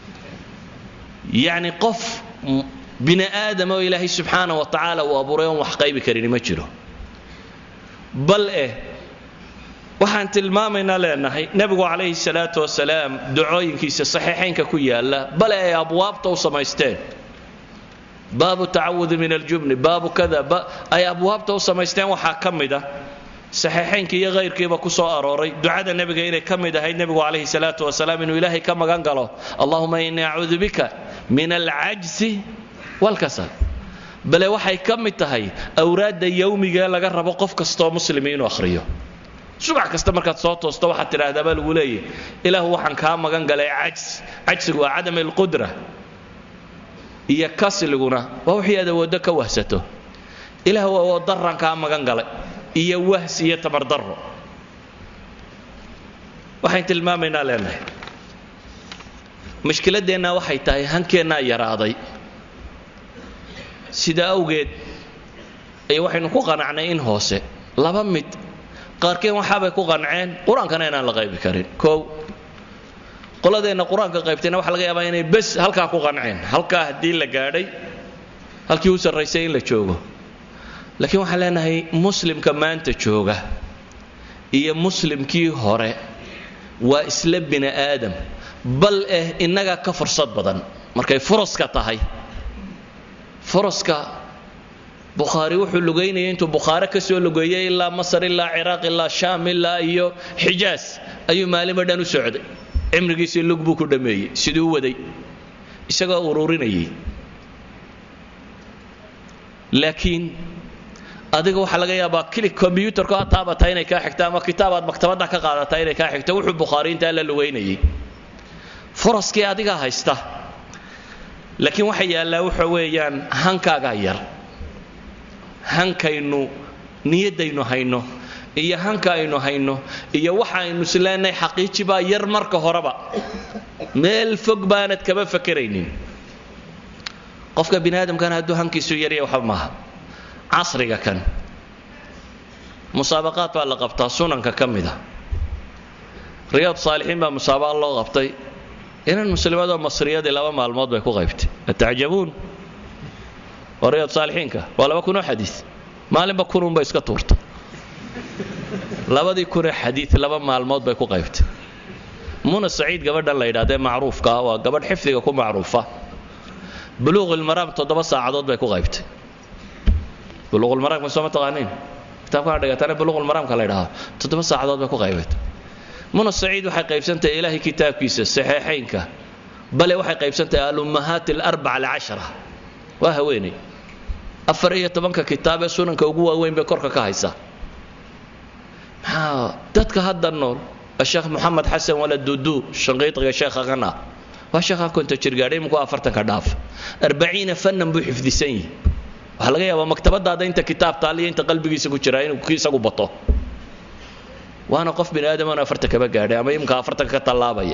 yacni qof bini aadam oo ilaahay subxaana wa tacaala uu abuuray oon wax qaybi karini ma jiro bal eh waxaan tilmaamaynaa leenahay nebigu calayhi salaatu wasalaam ducooyinkiisa saxiixaynka ku yaalla bale ay abwaabta u samaysteen baabu tacawudi min aljubni baabu kada ay abwaabta u samaysteen waxaa ka mid ah saxiixaynka iyo hayrkiiba ku soo arooray ducada nebiga inay ka mid ahayd nebigu calayhi salaatu wasalaam inuu ilaahay ka magan galo allahuma innii acuudu bika min alcajsi walkasal bale waxay ka mid tahay awraadda yowmigae laga rabo qof kastoo muslimi inuu akhriyo subax kasta markaad soo toosto waxaad tidhaahdaa baa lagu leeyahy ilaahu waxaan kaa magan galay cajs cajsigu waa cadam alqudra iyo kasliguna waa wixii aad awooddo ka wahsato ilaahu awood darran kaa magan galay iyo wahs iyo tabardarro waxayn tilmaamaynaa leenahay mushkiladdeenna waxay tahay hankeennaa yaraaday sida awgeed iyo waxaynu ku qanacnay in hoose laba mid qaarkeen waxaabay ku qanceen qur-aankana inaan la qaybi karin kow qoladeenna qur-aanka qaybtayna waxa laga yaabaa inay bes halkaa ku qanceen halkaa haddii la gaadhay halkii u sarraysay in la joogo laakiin waxaan leenahay muslimka maanta jooga iyo muslimkii hore waa isla bini aadam bal eh innagaa ka fursad badan markay furaska tahay furaska bukhaari wuxuu lugaynaya intuu bukhaare ka soo lugeeyey ilaa masar ilaa ciraaq ilaa shaam ilaa iyo xijaas ayuu maalinba dhan u socday cimrigiisii lug buu ku dhammeeyey siduu u waday isagoo ururinayay laakiin adiga waxaa laga yaabaa kili kombyuutarku ha taabata inay kaa xigto ama kitaabaad maktabadda ka qaadata inay kaa xigto wuxuu bukhaari intaa la lugaynayay furaskii adigaa haysta laakiin waxa yaallaa waxa weeyaan hankaagaa yar hankaynu niyaddaynu hayno iyo hanka aynu hayno iyo waxa aynu isleenahay xaqiiji baa yar marka horeba meel fog baanad kama fakeraynin qofka bini aadamkana hadduu hankiisu yarya waxba maaha casriga kan musaabaqaad baa la qabtaa sunanka ka mida riyaad saalixiin baa musaabaqa loo qabtay inan muslimadoo masriyadii laba maalmood bay ku qaybtay atacjabuun waa riyaad saalixiinka waa laba kunoo xadiid maalinba kununbay iska tuurta labadii kunee xadiid laba maalmood bay ku qaybtay muna saciid gabadhan la yidhahdee macruufka ah waa gabadh xifdiga ku macruufa buluuqilmaraam toddoba saacadood bay ku qaybtay buluuqulmaraamka soo ma taqaaniin kitaabkana dhigatana buluuqulmaraamka la ydhahaa toddoba saacadood bay ku qaybatay muna saciid waxay qaybsantahay ilaahay kitaabkiisa saxeexaynka bale waxay qaybsantahay alummahaat alarbaca alcashara waa haweeney afar iyo tobanka kitaab ee sunanka ugu waaweyn bay korka ka haysaa maxaa dadka hadda nool sheekh moxamed xasan wala dudu shanqiidiga sheekha kan ah waa sheekha konta jirgaadhay iminku afartanka dhaaf arbaciina fannan buu xifdisan yihi waxaa laga yaabaa maktabadaada inta kitaab taaliyo inta qalbigiisa ku jiraa inuu isagu bato waana qof bini aadam aan afartan kaba gaadhay ama imka afartanka ka tallaabaya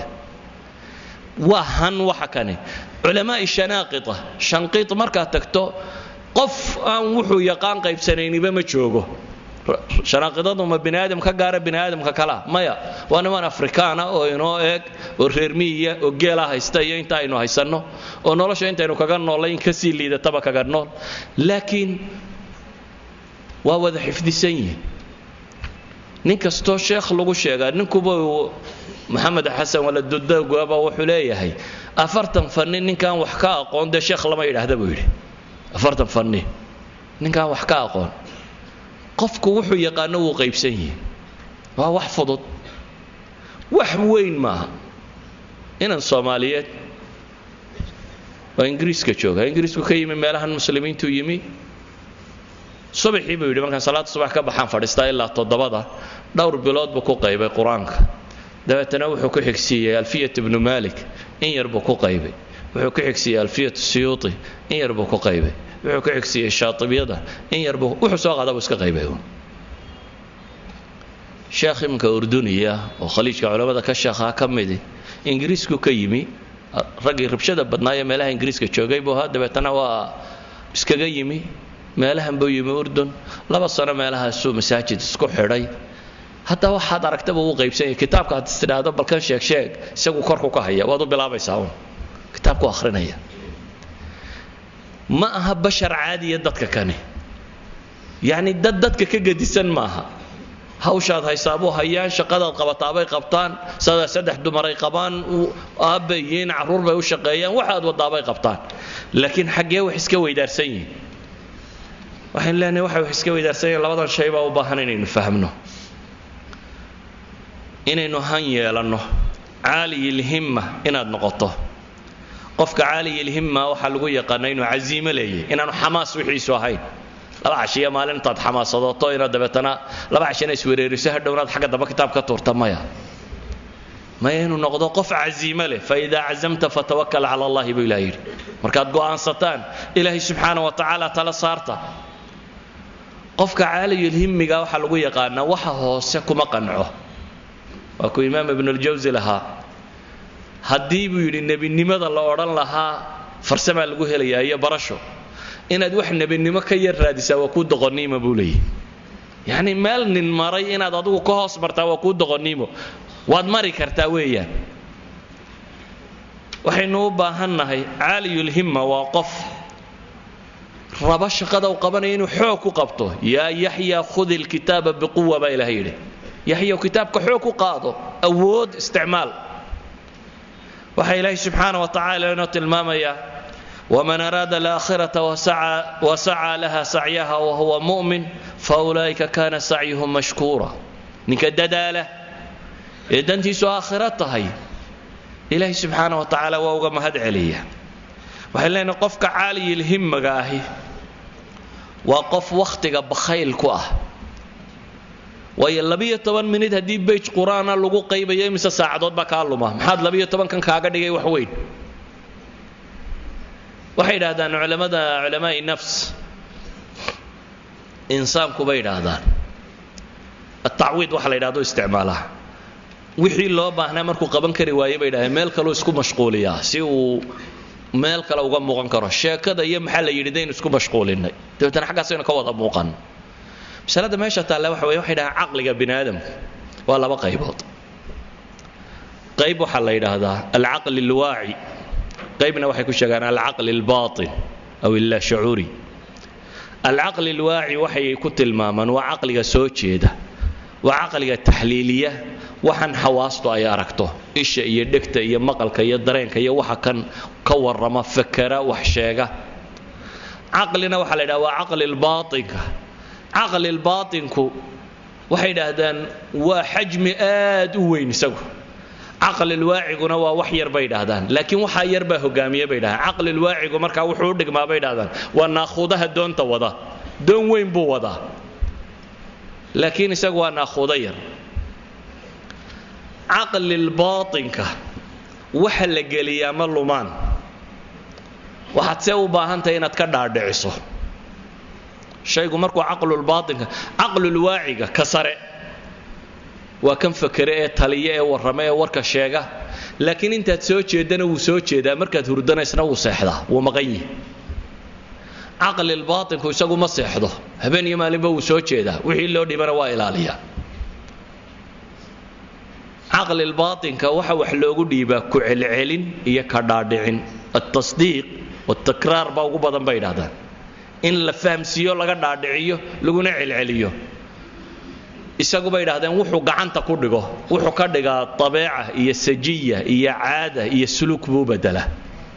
waa han waxa kane culamaa'i shanaaqita shanqiid markaad tagto qof aan wuxuu yaqaan qaybsanayniba ma joogo shanaaqidadu ma bini aadam ka gaara bini aadamka kalea maya waa niman afrikaana oo inoo eeg oo reer miyiya oo geela haysta iyo inta aynu haysanno oo nolosha intaynu kaga noolayn kasii liidataba kaga nool laakiin waa wada xifdisan yihin nin kastoo sheekh lagu sheegaa ninkuba maxamed xasan waladudagaba wuxuu leeyahay afartan fanni ninkaan wax ka aqoon dee sheekh lama yidhaahda buu yidhi afartan fanni ninkaan wax ka aqoon qofku wuxuu yaqaano wuu qaybsan yihi waa wax fudud wax weyn maaha inan soomaaliyeed waa ingiriiska jooga ingiriisku ka yimi meelahan muslimiintuu yimi subaxii buu yidhi markaan salaada subax ka baxaan fadhiistaa ilaa toddobada dhowr bilood buu ku qaybay qur-aanka dabeetana wuxuu ku xigsiiyey alfiyat ibnu malik in yar buu ku qaybay wuxuu ku xigsiiyey alfiyat siyuuti in yar buu ku qaybay wuxuu ku xigsiiyey shaatibiyada in yar buu wuxuu soo qaada buu iska qaybay sheekh iminka urduniya oo khaliijka culammada ka sheekhaa ka midi ingiriisku ka yimi raggii rabshada badnaayo meelaha ingiriiska joogay buu ahaa dabeetana waa iskaga yimi meelahan buu yimi urdun laba sano meelahaasuu masaajid isku xidhay hadda waxaad aragtaba uu qaybsan yahay kitaabka had is tidhaahdo balkan sheeg sheeg isagu korku ka haya waad u bilaabaysaa un kitaabku akhrinaya ma aha bashar caadiya dadka kani yacni dad dadka ka gedisan maaha hawshaad haysaabuu hayaan shaqadaad qabataabay qabtaan sadaa saddex dumaray qabaan aabbay yihiin carruur bay u shaqeeyaan waxaad wadaabay qabtaan laakiin xaggee wax iska weydaarsan yihin waxaynu leenahay waxay wax iska weydaarsan yihin labadan shay baa u baahan inaynu fahmno inaynu han yeelanno caaliyilhimma inaad noqoto qofka caaliyilhimma waxaa lagu yaqaana inuu casiimo leeyahy inaanu xamaas wixiisu ahayn laba cashiya maalin intaad xamaasadooto inaad dabeetana laba cashina iswereeriso hadhownaad xagga damba kitaab ka tuurta maya maya inuu noqdo qof casiimo leh faidaa cazamta fatawakal cala allahi buu ilah yidhi markaad go'aansataan ilaahay subxaana wa tacaala tala saarta qofka caaliyulhimmiga waxaa lagu yaqaanaa waxa hoose kuma qanco waa kuu imaam ibnuljawsi lahaa haddii buu yidhi nebinimada la odhan lahaa farsamaa lagu helayaa iyo barasho inaad wax nebinimo ka yar raadisaa waa kuu doqoniima buu leeyahy yacni meel nin maray inaad adigu ka hoos martaa waa kuu doqoniimo waad mari kartaa weeyaan waxaynu u baahannahay caaliyulhimma waa qof raba shaqada uu qabanaya inuu xoog ku qabto yaa yaxya khudi lkitaaba biquwa baa ilahay yidhi yaxyaw kitaabka xoog ku qaado awood isticmaal waxaa ilaahay subxaana wa tacala inoo tilmaamayaa waman araada alaakhirata wasacaa laha sacyaha wahuwa mu'min faulaa'ika kana sacyuhum mashkuura ninka dadaala ee dantiisu aakhiro tahay ilaahay subxaana wa tacaala waa uga mahad celiya waxay leenahay qofka caaliyilhimmaga ahi waa qof wakhtiga bakhayl ku ah waayo labiyo toban minid haddii beyj qur-aana lagu qaybayo imise saacadood baa kaa luma maxaad labiyo tobankan kaaga dhigay wax weyn waxay yidhaahdaan culamada culamaai nafs insaanku bay yidhaahdaan atacwiid waxa la yidhahdo isticmaalaa wixii loo baahnaa markuu qaban kari waaye bay yidhahdeen meel kaleu isku mashquuliyaa si uu meel kale uga muuqan karo sheekada iyo maxaa la yidhi daynu isku mashquulinay dabeetana xaggaasaynu ka wada muuqan masalada meesha taalla waxa weye waxay dhahaan caqliga bini aadamku waa laba qaybood qayb waxaa la yidhaahdaa alcaqli alwaaci qaybna waxay ku sheegaan alcaqli albaatin aw illa shucuuri alcaqli alwaaci waxay ku tilmaamaan waa caqliga soo jeeda waa caqliga taxliiliya waxaan xawaastu ay aragto isha iyo dhegta iyo maqalka iyo dareenka iyo waxa kan ka warrama fakera wax sheega caqlina waxaa la yidhaha waa caqli albaatinka caqli lbaatinku waxay idhaahdaan waa xajmi aad u weyn isagu caqlilwaaciguna waa wax yar bay idhaahdaan laakiin waxaa yar baa hogaamiye bay dhahdaan caqlilwaacigu markaa wuxuu u dhigmaa bay idhahdaan waa naakhuudaha doonta wada doon weyn buu wadaa laakiin isagu waa naakhuudo yar caqlilbaatinka waxa la geliyaa ma lumaan waxaad see u baahantahay inaad ka dhaadhiciso shaygu markuu caqlulbaatinka caqlulwaaciga ka sare waa kan fakere ee taliya ee warrama ee warka sheega laakiin intaad soo jeedana wuu soo jeedaa markaad hurdanaysna wuu seexdaa wuu maqan yihi caqlilbaatinku isagu ma seexdo habeen iyo maalinba wuu soo jeedaa wixii loo dhibana waa ilaaliyaa caqlilbaatinka waxa wax loogu dhiibaa ku celcelin iyo ka dhaadhicin altasdiiq watakraar baa ugu badan bay idhahdaan in la fahamsiiyo laga dhaadhiciyo laguna celceliyo isagu bay idhahdeen wuxuu gacanta ku dhigo wuxuu ka dhigaa abeeca iyo sajiya iyo caada iyo suluk buu u bedelaa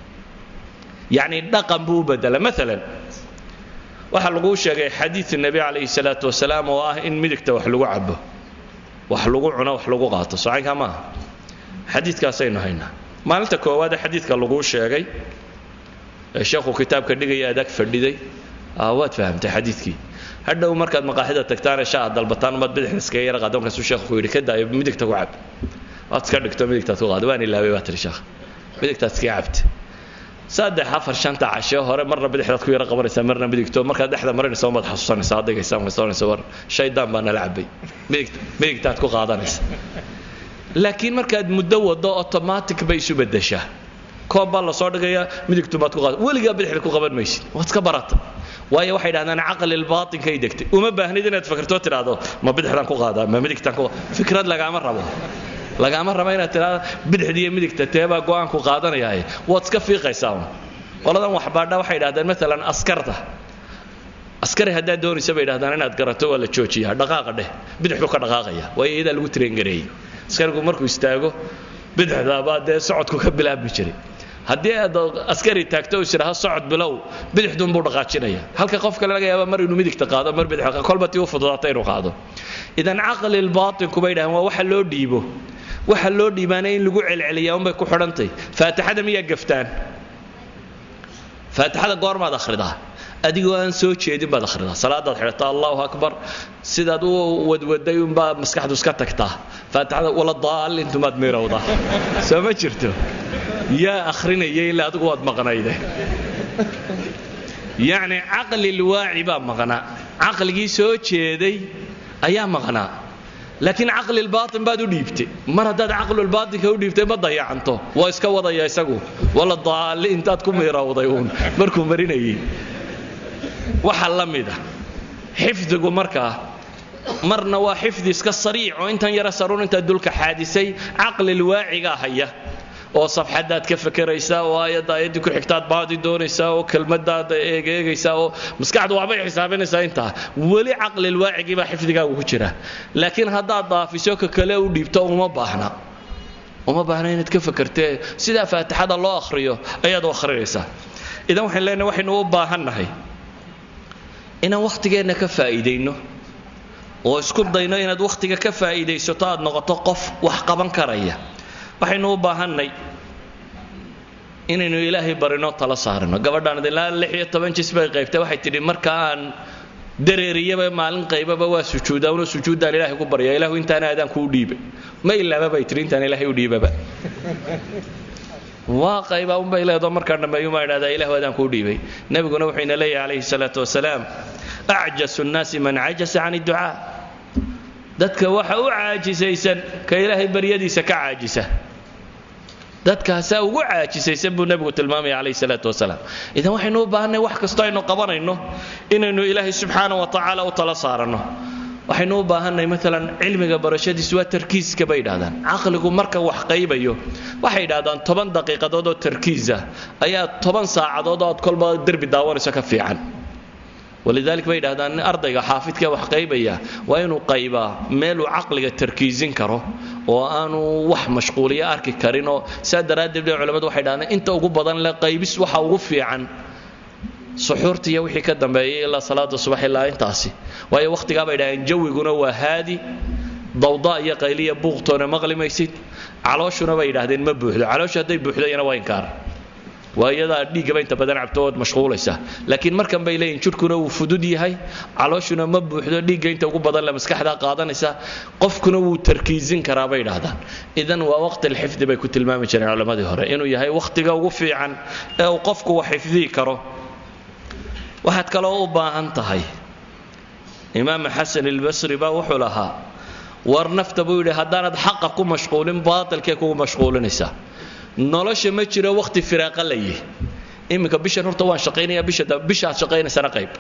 yacni dhaqan buu u bedelaa maalan waxaa laguu sheegay xadiid nebi calayhi salaatu wasalaam oo ah in midigta wax lagu cabo wax lagu cuno wax lagu qaato socaynkaa maaha xadiidkaasaynu haynaa maalinta koowaade xadiidka laguu sheegay ee sheekhu kitaabka dhigaya adag fadhiday waad fahamtay xadiidkii hadhow markaad maqaaxida tagtaane shaa dalbataan umaad bidixda iskaga yara qaada markaasuu sheekhu ku yidhi ka daayo midigta ku cab waad iska dhigto midigtaad ku qaada waan ilaabay baa tiri sheekh midigtaad iskaga cabta saddex afar shanta cashe hore marna bidixdaad ku yara qabanaysaa marna midigto markaad dhexda marinaysa umaad xasuusanaysaa adagaysaa markaas war shaydaan baa nala cabay midigt midigtaad ku qaadanaysa laakiin markaad muddo wado automatic bay isu bedeshaa koob baa lasoo dhigayaa midigtumaad ku qaada weligaa bidixda ku qaban maysid waad iska barata waayo waxay dhahdaan caqlilbaatinkay degtay uma baahnid inaad fikirtoo tidhaahdo ma bidixdan ku qaadaa ma midigtan ku fikrad lagaama rabo lagaama rabo inaad tidhahdo bidixda iyo midigta teebaa go'aanku qaadanayaaye waad iska fiiqaysaa un qoladan waxbaadha waxay dhahdaan maalan askarta askari haddaad doonaysa bay dhahdaan inaad garato waa la joojiyaa dhaqaaqa dheh bidixdu ka dhaqaaqaya waayo iyadaa lagu traingareeyey askarigu markuu istaago bidixdaabaa dee socodku ka bilaabmi jiray haddii aad askari taagto is idhaha socod bilow bidixduunbuu dhaqaajinaya halka qof kale laga yaaba mar inuu midigta qaado mar bidix kolba tii u fududaata inuu qaado idan caqlilbaatinku bay dhahaan waa waxa loo dhiibo waxa loo dhiibaana in lagu celceliyaa unbay ku xidhantay faatixada miyaa gaftaan faatixada goormaad akhridaa adigoo aan soo jeedin baad akhridaa salaadaad xidhataa allahu akbar sidaad u wadwaday unbaa maskaxdu iska tagtaa faatixada wala daalintumaad miirowdaa soo ma jirto yaa akhrinaya ilaa adigu waad maqnayde yacni caqlilwaaci baa maqnaa caqligii soo jeeday ayaa maqnaa laakiin caqlilbaatin baad u dhiibtay mar haddaad caqlulbaatinka u dhiibtay ma dayacanto waa iska wadaya isagu wala daali intaad ku miirowday uun markuu marinayay waxa la mida xifdigu markaa marna waa xifdi iska sariic oo intan yara saruun intaa dulka xaadisay caqlilwaacigaa haya oo safxadaad ka fakeraysaa oo aayadda aayaddii ku xigtaad baadi doonaysaa oo kelmadaad eegeegaysaa oo maskaxdu waxbay xisaabinaysaa intaa weli caqlilwaacigii baa xifdigaagu ku jira laakiin haddaad daafiso ka kale u dhiibto uma baahna uma baahna inaad ka fakertee sidaa faatixada loo akhriyo ayaad u akhrinaysaa idan waxaan leenahay waxaynu u baahannahay inaan wakhtigeenna ka faa'iidayno oo isku dayno inaad wakhtiga ka faa'iidaysato aad noqoto qof wax qaban karaya waxaynu u baahannay inaynu ilaahay barino tala saarino gabadhaan ilaa lix iyo toban jis bay qaybtay waxay tidhi marka aan dareeriyaba maalin qaybaba waa sujuudaa una sujuuddaan ilaahay ku barya ilaahu intaana aadaan kuu dhiibay ma ilaaba bay tidhi intaan ilaahay u dhiibaba waa qayba unbay leedo markaan dhammeeyu maa idhahdaa ilahu adaan kuu dhiibay nebiguna wuxuu ina leeyahay calayhi salaatu wasalaam acjasu nnaasi man cajasa can idducaa dadka waxa u caajisaysan ka ilaahay baryadiisa ka caajisa dadkaasaa ugu caajisaysan buu nebigu tilmaamaya calayhi salaatu wasalaam idan waxaynu u baahanay wax kastoo aynu qabanayno inaynu ilaahay subxaana wa tacaala u tala saaranno waxaynu u baahanay maalan cilmiga barashadiisu waa tarkiiska bay yidhahdaan caqligu marka wax qaybayo waxay yidhahdaan toban daqiiqadood oo tarkiisa ayaa toban saacadood oo aad kolba derbi daawanayso ka fiican walidalik bay yidhahdaan in ardayga xaafidka wax qaybaya waa inuu qaybaa meeluu caqliga tarkiisin karo oo aanu wax mashquuliya arki karin oo saa daraaddeed bay culamadu waxay dhahdaan inta ugu badan le qaybis waxa ugu fiican suxuurta iyo wixii ka dambeeyay ilaa salaada subax ilaa intaasi waayo wakhtigaa bay dhahdeen jawiguna waa haadi dawda iyo qayliya buuqtoona maqli maysid calooshuna bay yidhahdeen ma buuxdo calooshu hadday buuxdayana waa inkaar waa iyadaa dhiiggaba inta badan cabto ood mashquulaysa laakiin markan bay leeyihin jidhkuna wuu fudud yahay calooshuna ma buuxdo dhiigga inta ugu badan le maskaxdaa qaadanaysa qofkuna wuu tarkiisin karaa bay idhahdaan idan waa waqti alxifdi bay ku tilmaami jireen culammadii hore inuu yahay wakhtiga ugu fiican ee uu qofku wax xifdihi karo waxaad kaloo u baahan tahay imaam xasan ilbasri baa wuxuu lahaa war nafta buu yidhi haddaanad xaqa ku mashquulin baatilkay kugu mashquulinaysaa nolosha ma jiro wakhti firaaqa layi iminka bishan horta waan shaqaynaya bishaad shaqaynaysana qayb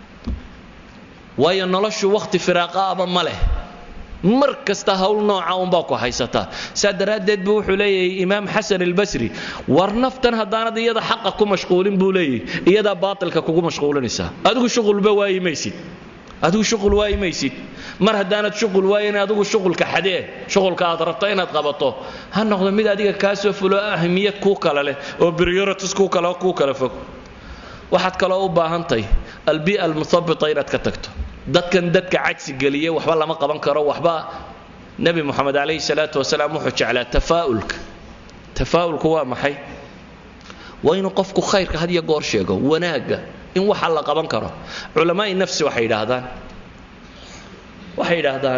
waayo noloshu wakhti firaaqa aba ma leh mar kasta hawl nooca unbaa ku haysataa saa daraaddeed buu wuxuu leeyahay imaam xasan albasri war naftan haddaanad iyada xaqa ku mashquulin buu leeyahy iyadaa baatilka kugu mashquulinaysaa adigu shuqulba waayi maysid adigu shuqul waayi maysid mar haddaanad shuqul waayin adigu shuqulka xadee shuqulka aad rabto inaad qabato ha noqdo mid adiga kaa soo fulo ahmiyad kuu kale leh oo priorities kuu kale kuu kala fog waxaad kaloo u baahantahay albia almuthabita inaad ka tagto dadkan dadka cajsi geliya waxba lama qaban karo waxba nebi moxamed calayhi salaatu wasalaam wuxuu jeclaa tafaa'ulka tafaa'ulku waa maxay waa inuu qofku khayrka had iyo goor sheego wanaagga in waxa la qaban karo culamaai nafsi waxay yidhaahdaan waxay yidhaahdaan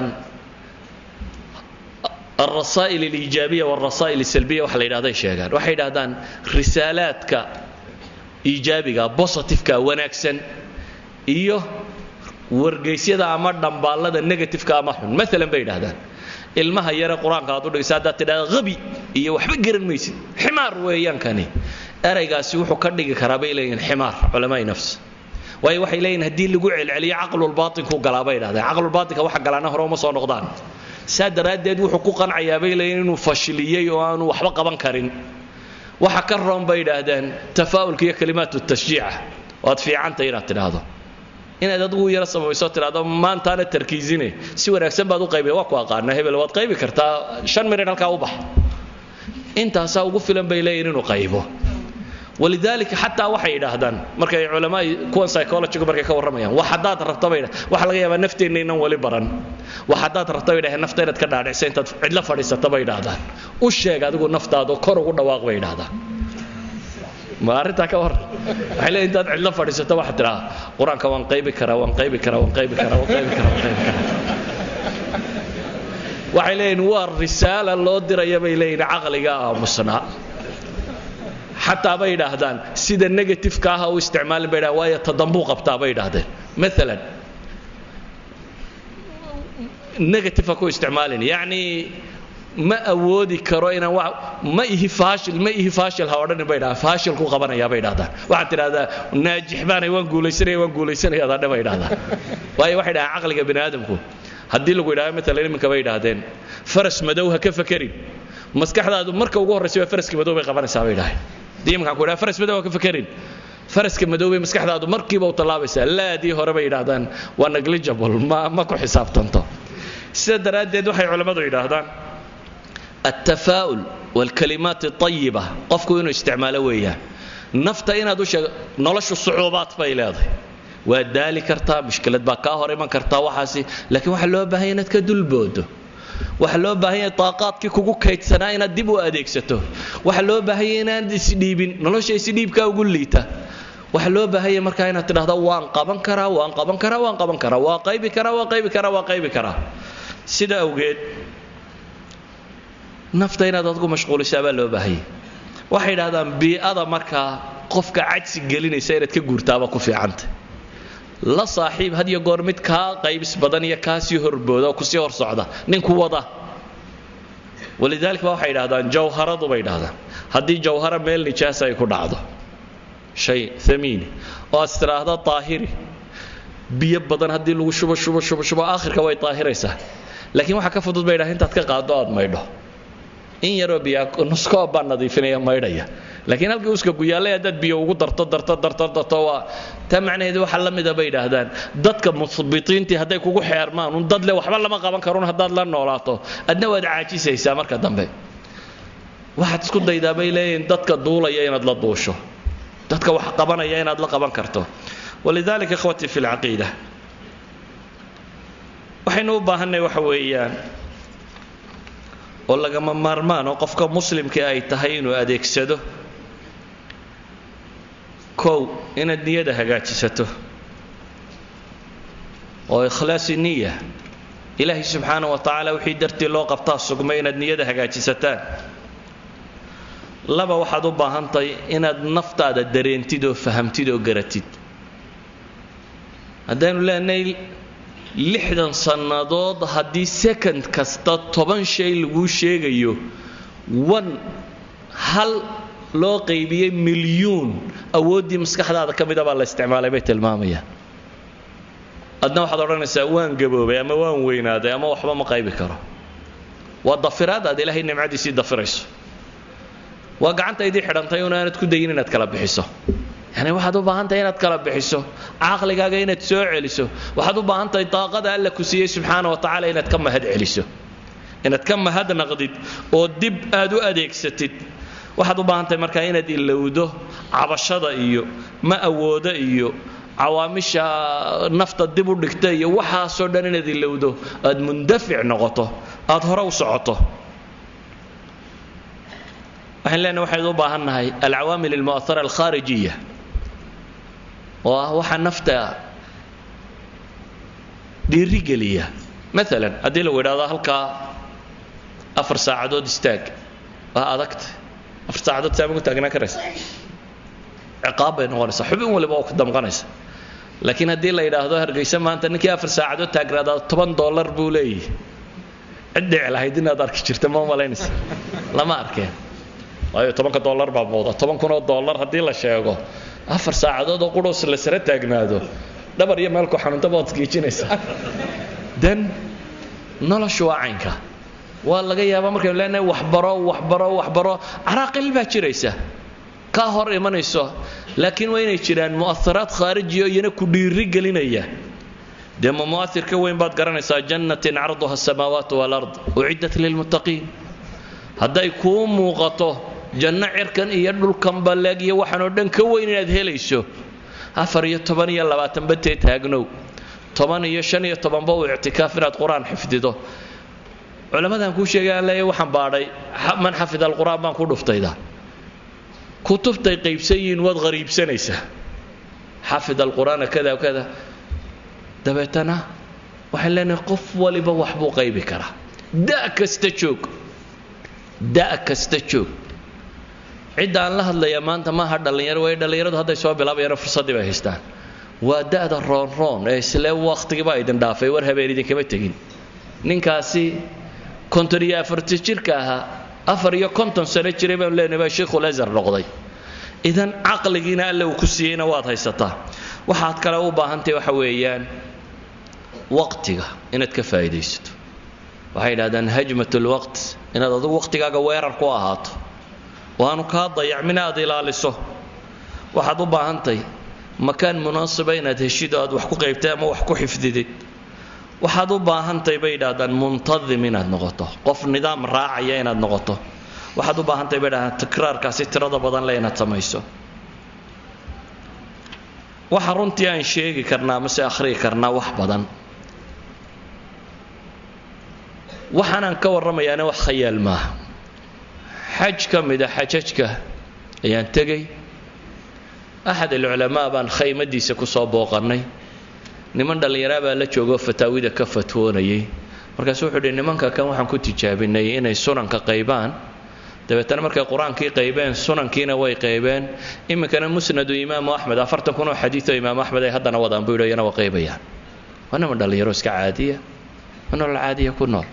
alrasaa'il aliijaabiya walrasaa'il asalbiya waxa la yidhahday sheegaan waxay yidhahdaan risaalaadka iijaabiga positifeka wanaagsan iyo wargaysyada ama dhambaallada negatifeka ama xun maalan bay yidhahdaan ilmaha yare qur-aanka aad u dhigaysa haddaad tidhahda habi iyo waxba garan maysid ximaar weeyaan kani eraygaasi wuxuu ka dhigi karaa bay leeyihin ximaar culamaai nafs waayo waxay leeyihin haddii lagu celceliyo caqlulbaatinku galaa bay yidhahdeen caqlulbaatinka waxa galaana hore uma soo noqdaan saa daraaddeed wuxuu ku qancayaa bay leeyihin inuu fashiliyey oo aanu waxba qaban karin waxa ka roon bay yidhaahdeen tafaa'ulka iyo kalimaatu tashjiica waad fiicantay inaad tidhaahdo inaad adigu yaro samayso tidhahdo maantaana tarkiisine si wanaagsan baad u qaybi waa ku aqaana hebel waad qaybi kartaa shan minid halkaa u bax intaasaa ugu filan bay leeyihin inuu qaybo walidaalika xataa waxay yidhaahdaan markay culamaai kuwan psychologigu markay ka warramayaan wax haddaad rabta bay waxa laga yaabaa nafteenna inaan weli baran wax haddaad rabta bay dhahdeen nafta inaad ka dhaadhicsa intaad cidlo fadhiisata bay yidhaahdaan u sheeg adigu naftaado kor ugu dhawaaq bay yidhaahdaan ma arrintaa ka warran waxay leeyihin intaad cidlo fadhiisato waxaad tidhaha qur-aanka waan qaybi karaa waan qaybi karaa waan qaybi karaa waan qaybi karaa waan qaybi karaa waxay leeyihin waa risaala loo diraya bay leeyihin caqliga aamusnaa xataa bay yidhaahdaan sida negatifeka ah u isticmaalin bay dhahdaan waayo tadambuu qabtaa bay yidhaahdeen maalan negative ha ku isticmaalin yacni ma awoodi karo inaan wa ma ihi faashil ma ihi faashil ha odhanin bay dhahdaan faashil ku qabanayaa bay dhahdaan waxaad tidhahdaa naajix baanay waan guulaysanaya waan guulaysanaya adadhe bay dhahdaan waayo waxay dhahaan caqliga bini aadamku haddii lagu yidhahdo matalan iminka bay idhahdeen faras madow ha ka fakerin maskaxdaadu marka ugu horraysa waa faraska madow bay qabanaysaa bay dhahay haddii iminkaan ku yidhahdo faras madow ha ka fakerin faraska madow bay maskaxdaadu markiiba u tallaabaysaa laadii hore bay yidhahdaan waa negligible ma ma ku xisaabtanto sida daraaddeed waxay culammadu yidhaahdaan altafaa'ul waalkalimaat atayiba qofku inuu isticmaalo weeyaan nafta inaad u sheego noloshu sucuubaad bay leedahay waa daali kartaa mushkilad baa kaa hor iman kartaa waxaasi laakiin waxaa loo baahanya inaad ka dulboodo waxaa loo baahanya daaqaadkii kugu kaydsanaa inaad dib u adeegsato waxaa loo baahanya inaad isdhiibin nolosha isdhiibkaa ugu liita waxaa loo baahanya markaa inaad tidhahdo waan qaban karaa waan qaban karaa waan qaban karaa waa qaybi karaa waa qaybi karaa waa qaybi karaa sida awgeed nafta inaad adgu mashquulisaa baa loo baahanya waxay idhahdaan bii'ada markaa qofka cajsi gelinaysa inaad ka guurtaaba ku fiicanta la saaxiib had iyo goor mid kaa qaybis badan iyo kaasii horbooda oo kusii hor socda ninku wada walidaalika ba waxay idhahdaan jawharadu bay idhahdaan haddii jawhara meel nijaasa ay ku dhacdo shay amiini oo aad istiraahda daahiri biyo badan haddii lagu shubo shubo shubo shubo aakhirka way daahiraysaa laakiin waxaa ka fudud bay dhaha intaad ka qaado aad maydho in yaroo biyaa nuskoob baa nadiifinaya maydhaya laakiin halkii uska guyaallay haddaad biyo ugu darto darto darto darto waa taa macnaheedu waxa la mida bay yidhaahdaan dadka musbitiintii hadday kugu xeermaan un dad le waxba lama qaban karun haddaad la noolaato adna waad caajisaysaa marka dambe waxaad isku daydaa bay leeyihiin dadka duulaya inaad la duusho dadka wax qabanaya inaad la qaban karto walidalika ikhwatii fi lcaqiida waxaynu u baahanay waxa weeyaan oo lagama maarmaan oo qofka muslimka ay tahay inuu adeegsado kow inaad niyada hagaajisato oo ikhlaasi niya ilaahay subxaana wa tacaala wixii dartii loo qabtaa sugmay inaad niyada hagaajisataan laba waxaad u baahantahay inaad naftaada dareentid oo fahamtid oo garatid haddaynu leenahay lixdan sannadood haddii second kasta toban shay laguu sheegayo one hal loo qaybiyey milyuun awooddii maskaxdaada ka mida baa la isticmaalay bay tilmaamayaan adna waxaad odhanaysaa waan gaboobay ama waan weynaaday ama waxba ma qaybi karo waa dafiraad aad ilaahay nimcadiisii dafirayso waa gacantaydii xidhantay un aanad ku dayin inaad kala bixiso yani waxaad u baahantahay inaad kala bixiso caqligaaga inaad soo celiso waxaad u baahantahay daaqada alla ku siiyey subxaana wa tacaala inaad ka mahad celiso inaad ka mahad naqdid oo dib aad u adeegsatid waxaad u baahantahay markaa inaad ilowdo cabashada iyo ma awoodo iyo cawaamisha nafta dib u dhigta iyo waxaasoo dhan inaad ilowdo aad mundafic noqoto aad hore u socoto waxaan leenahay waxaynu u baahannahay alcawaamil almu'ahara alkhaarijiya oo ah waxa nafta dhiirigeliya maalan haddii lagu idhahdo halkaa afar saacadood istaag waa adagta afar saacadood saa magu taagnaan karaysa ciqaab bay noqonaysaa xubin waliba oo ku damqanaysa laakiin haddii la yidhaahdo hargaysa maanta ninkii afar saacadood taagnaadaa toban dollar buu leeyahy cid dhici lahayd inaad arki jirta ma malaynaysa lama arkeen waayo tobanka dollar baa muuda toban kunoo dollar haddii la sheego afar saacadood oo qudhoos la sara taagnaado dhabar iyo meelku xanuuntaba waad isgiijinaysaa dan noloshu waa caynka waa laga yaabaa markaynu leenahay waxbaro waxbaro waxbaro caraaqil baa jiraysa ka hor imanayso laakiin waa inay jiraan mu'aharaad khaarijiyo iyana ku dhiiri gelinaya dee ma mu'ahir ka weyn baad garanaysaa jannatin carduha asamaawaat walard uciddat lilmuttaqiin hadday kuu muuqato janno cirkan iyo dhulkan balleeg iyo waxaanoo dhan ka weyn inaad helayso afar iyo toban iyo labaatanba tee taagnow toban iyo shan iyo tobanba uu ictikaaf inaad qur-aan xifdido culammadaan kuu sheegay aan leeyahay waxaan baadhay man xafida alqur'aan baan ku dhuftayda kutubtay qaybsan yihiin waad qariibsanaysaa xafid alqur'aana kada kada dabeetana waxaan leenahay qof waliba waxbuu qaybi karaa da' kasta joog da' kasta joog cidda aan la hadlaya maanta maaha dhallinyaro way dhallinyaradu hadday soo bilaabayaan fursaddii bay haystaan waa da'da roonroon ee isle wakhtigiibaa idin dhaafay war habeen idinkama tegin ninkaasi konton iyo afarta jirka ahaa afar iyo konton sano jiray baanu leenahay baa sheikhul azhar noqday idan caqligiina alle uu ku siiyeyna waad haysataa waxaad kale u baahantahay waxa weeyaan waqtiga inaad ka faa'iidaysato waxay yidhahdaan hajmat lwaqt inaad adugu waqtigaaga weerar ku ahaato waanu kaa dayacmin aad ilaaliso waxaad u baahantahay makaan munaasiba inaad heshid oo aad wax ku qaybtay ama wax ku xifdidid waxaad u baahantahay bay yidhahdaan muntadim inaad noqoto qof nidaam raacaya inaad noqoto waxaad u baahantahay bay yidhahdaan tikraarkaasi tirada badan le inaad samayso waxa runtii aan sheegi karnaa mase akhriyi karnaa wax badan waxaanaan ka warramayaana wax khayaal maaha xaj ka mida xajajka ayaan tegay axad alculamaa baan khaymadiisa ku soo booqannay niman dhallinyaraa baa la joogoo fataawida ka fatwoonayay markaasu wuxuu uhi nimanka kan waxaan ku tijaabinay inay sunanka qaybaan dabeetana markay qur-aankii qaybeen sunankiina way qaybeen iminkana musnadu imaamu axmed afartan kun oo xadiioo imaamu axmed ay haddana wadaan buu yidhi iyana waa qaybayaan waa niman dhallinyaro iska caadiya waa nolol caadiya ku nool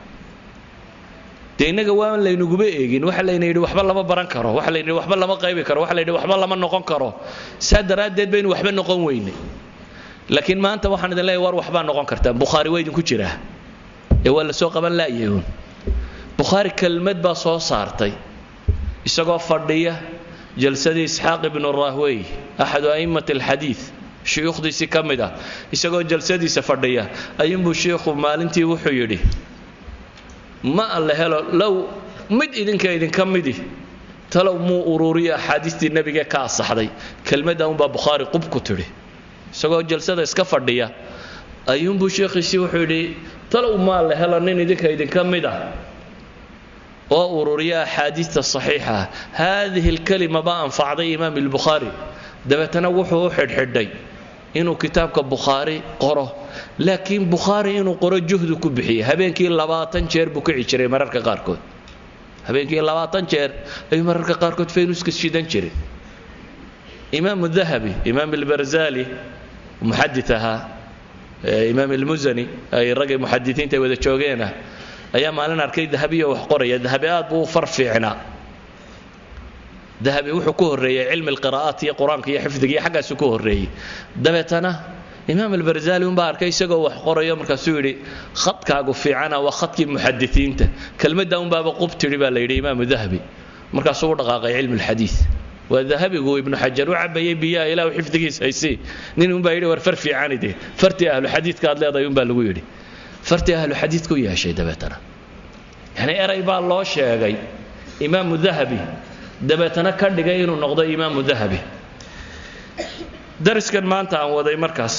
dee innaga waan laynuguba eegin waxa layna yidhi waxba lama baran karo waxa layna yidhi waxba lama qaybi karo waxa la yidhi waxba lama noqon karo saa daraaddeed baynu waxba noqon weynay laakiin maanta waxaan idin leeyahy war waxbaa noqon kartaan bukhaari waa idinku jiraa ee waa la soo qaban la'yahun bukhaari kelmad baa soo saartay isagoo fadhiya jalsadii isxaaq ibnu rahwey axadu a'immati alxadiid shuyuukhdiisii ka mid ah isagoo jalsadiisa fadhiya ayuunbuu shiikhu maalintii wuxuu yidhi ma alle helo low mid idinka idinka midi talow muu ururiyo axaadiistii nebigee ka asaxday kelmadda unbaa bukhaari qub ku tidhi isagoo jalsada iska fadhiya ayuunbuu sheekhiisii wuxuu yidhi talow maa la helo nin idinka idinka mid ah oo ururiya axaadiista saxiixa ah haadihi alkalima baa anfacday imaam albukhaari dabeetana wuxuu u xidhxidhay inuu kitaabka bukhaari qoro laakiin bukhaari inuu qoro juhdu ku bixiyey habeenkii labaatan jeer buu kici jiray mararka qaarkood habeenkii labaatan jeer ayuu mararka qaarkood faynuska shidan jiray imaamu dahabi imaam albarzali muxadid ahaa imaam almusani ay raggay muxadisiinta ay wada joogeenah ayaa maalin arkay dahabiyo wax qoraya dahabi aad buu u far fiicnaa dahabi wuxuu ku horreeyey cilmi alqiraa'aat iyo qur-aanka iyo xifdiga iyo xaggaasu ku horreeyey dabeetana imaam albarzali unbaa arkay isagoo wax qorayo markaasuu yidhi khadkaagu fiicana waa khadkii muxadisiinta kelmadda unbaaba qub tidhi baa la yidhi imaamu dahabi markaasuu u dhaqaaqay cilmi alxadiid waa dahabigu ibnu xajar u cabayay biyaha ilaahu xifdigiis haysii nin unbaa yidhi war far fiicani de fartii ahlu xadiidka aad leedahay unbaa lagu yidhi fartii ahlu xadiidka u yeeshay dabeetana yani eray baa loo sheegay imaamu dahabi dabeetana ka dhigay inuu noqdo imaamu dahabi dariskan maanta aan waday markaas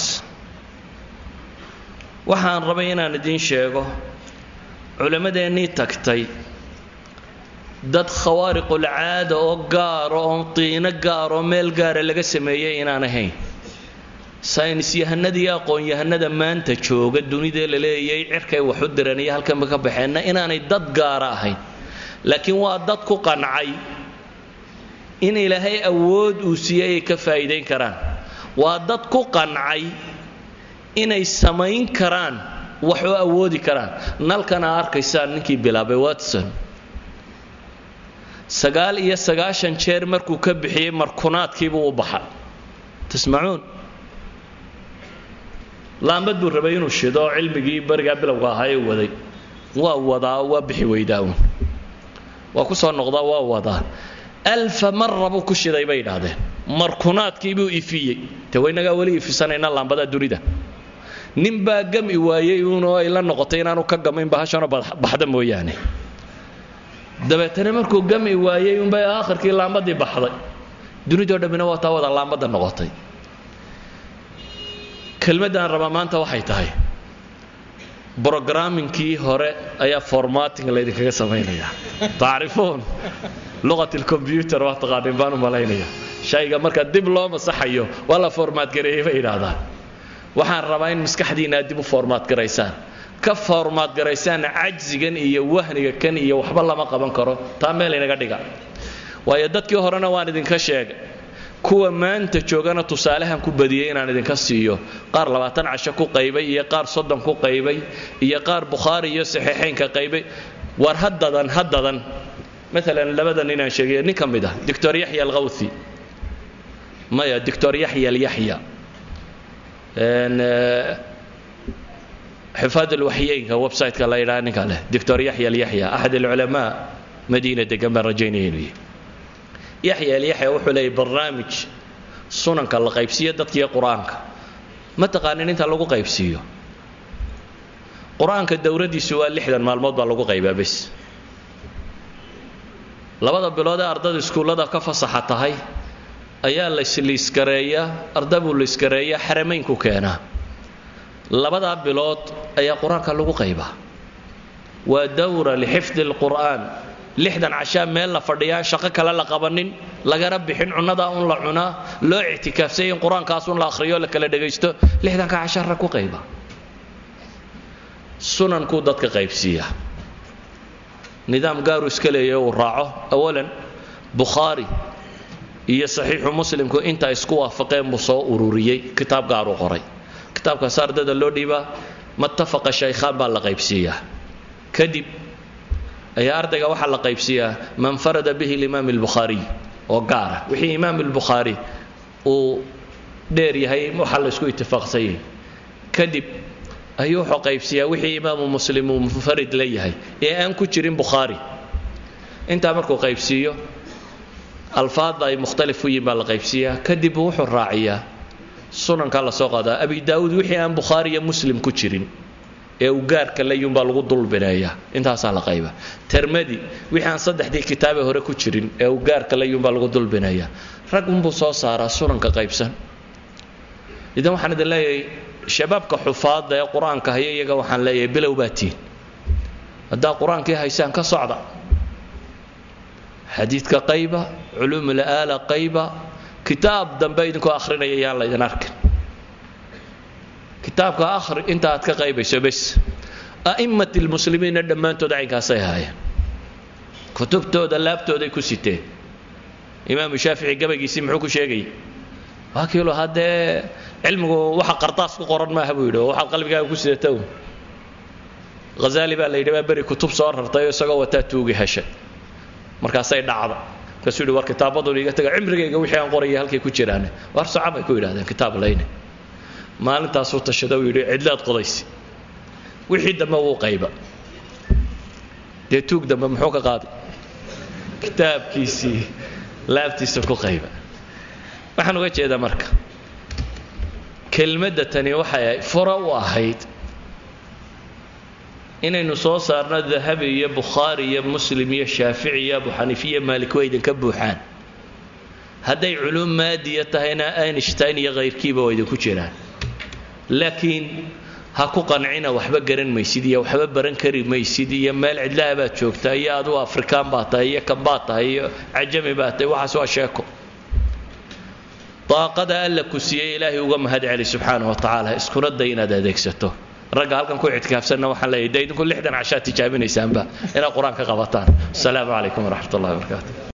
waxaan rabay inaan idiin sheego culimmadeennii tagtay dad khawaariqulcaada oo gaaro oo tiino gaaroo meel gaara laga sameeyey inaan ahayn saynisyahanada iyo aqoon-yahanada maanta jooga dunidee la leeyay cirkay wax u diran iyo halkanba ka baxeenna inaanay dad gaara ahayn laakiin waa dad ku qancay in ilaahay awood uu siiyey ay ka faa'iidayn karaan waa dad ku qancay inay samayn karaan wax oo awoodi karaan nalkana arkaysaan ninkii bilaabay watson sagaal iyo sagaashan jeer markuu ka bixiyey markunaadkiibuu u baxay tasmacuun laambad buu rabay inuu shido cilmigii barigaa bilowga ahaa ee waday waa wadaa waa bixi weydaawun waa ku soo noqdaa waa wadaa alfa mara buu ku shiday bay idhaahdeen markunaadkiibuu ifiyey de waynagaa weli ifisanayna laambadaa dunida nin baa gami waayey uunoo ay la noqotay inaanu ka gamayn bahashanoo baxda mooyaane dabeetana markuu gami waayey unbay aakhirkii laambadii baxday dunidoo dhammina waa taa wada laambadda noqotay kelmaddaan rabaa maanta waxay tahay brograaminkii hore ayaa formating laydinkaga samaynayaa tacrifuun luqat lcombyuter waa taqaanin baan u malaynaya shayga marka dib loo masaxayo waa la formaat gareeyey bay idhaahdaan waxaan rabaa in maskaxdiina aad dib u formaat garaysaan ka formaat garaysaan cajsigan iyo wahniga kan iyo waxba lama qaban karo taa meel inaga dhiga waayo dadkii horena waan idinka sheegay kuwa maanta joogana tusaalehan ku badiyey inaan idinka siiyo qaar labaatan casho ku qaybay iyo qaar soddon ku qaybay iyo qaar bukhaari iyo saxiixaynka qaybay war haddadan haddadan maalan labada nin aan sheegay nin ka mid ah doctor yaxya alkhawthi maya doctor yaxya alyaxya xifaad alwaxyeynka website-ka la yidhaha ninka leh doctor yaxya alyaxya axad alculamaa madiina degan baan rajaynaya inuu yahay yaxya alyaxya wuxuu leeyay barnaamij sunanka la qaybsiiyo dadkiiyo qur-aanka ma taqaanin inta lagu qaybsiiyo qur-aanka dowladdiisu waa lixdan maalmood baa lagu qaybaa bes labada bilood ee ardada iskuullada ka fasaxa tahay ayaa laysliiskareeyaa arda buu liiskareeyaa xarameynku keenaa labadaa bilood ayaa qur-aanka lagu qaybaa waa dawra lixifdi alqur'aan lixdan cashaa meel la fadhiyaa shaqo kale la qabanin lagana bixin cunnadaa un la cunaa loo ictikaafsay in qur-aankaas un la akhriyo la kala dhagaysto lixdanka cashaara ku qayba sunankuu dadka qaybsiiya nidaam gaaru iska leeya uu raaco awalan bukhaari iyo saxiixu muslimku inta isku waafaqeen buu soo ururiyey kitaab gaaruu qoray kitaabkaas ardada loo dhiibaa matafaqa shaykhaan baa la qaybsiiyaa kadib ayaa ardayga waxaa la qaybsiiyaa man farada bihi limaam albukhaariy oo gaara wixii imaam albukhaari uu dheer yahay waxaa la isku itifaaqsan yahay kadib ayuu wuxuu qaybsiiyaa wixii imaamu muslim uu munfarid la yahay ee aan ku jirin bukhaari intaa markuu qaybsiiyo alfaadda ay mukhtalif u yihin baa la qaybsiiyaa kadib wuxuu raaciyaa sunankaa la soo qaadaa abi daa'uud wixii aan bukhaari iyo muslim ku jirin ee uu gaarka layuunbaa lagu dulbineeyaa intaasaa la qayba termadi wixii aan saddexdii kitaabee hore ku jirin ee uu gaarka layuunbaa lagu dulbineeyaa rag unbuu soo saaraa sunanka qaybsan idan waxaan idin leeyahay shabaabka xufaadda ee qur-aanka haya iyaga waxaan leeyahay bilow baa tiin haddaa qur-aankii haysaan ka socda xadiidka qayba culuumul aala qayba kitaab dambe idinkoo akhrinaya yaan laydin arkin kitaabka akhri inta aad ka qaybayso bes a'immat lmuslimiinna dhammaantood caynkaasay ahaayeen kutubtooda laabtooday ku siteen imaamu shaafici gabaygiisii muxuu ku sheegayay waa kiilo haddee cilmigu waxa qardaas ku qoran maaha buu yidhi oo waxaad qalbigaaga ku sidata un hazaali baa la yidhi baa beri kutub soo rartay oo isagoo wataa tuugi heshay markaasay dhacda markaasuu yidhi war kitaabadun iga taga cimrigayga wixii aan qoraya halkay ku jiraan war soca bay ku yidhahdeen kitaab layne maalintaasuu tashada uu yidhi cidlaad qodaysi wixii dambe wuu qayba dee tuug dambe muxuu ka qaaday kitaabkiisii laabtiisa ku qayba waxaan uga jeedaa marka kelmadda tani waxay fura u ahayd inaynu soo saarno dahabi iyo bukhaari iyo muslim iyo shaafici iyo abu xaniifi iyo maalik waa idinka buuxaan hadday culuum maadiya tahayna einstein iyo kayrkiiba waa idinku jiraan laakiin ha ku qancina waxba garan maysid iyo waxba baran kari maysid iyo meel cidlaha baad joogtaa iyo adugu afrikaan baa tahay iyo kan baad tahay iyo cajami baa tahay waxaas waa sheeko daaqada alla ku siiyey ilaahay uga mahad celi subxaana wa tacaala iskuna day inaad adeegsato ragga halkan ku ictikaafsanna waxaan leeyahay de idinku lixdan cashaad tijaabinaysaanba inaad qur-aan ka qabataan asalaamu calaykum waraxmat ullahi wabarakaatu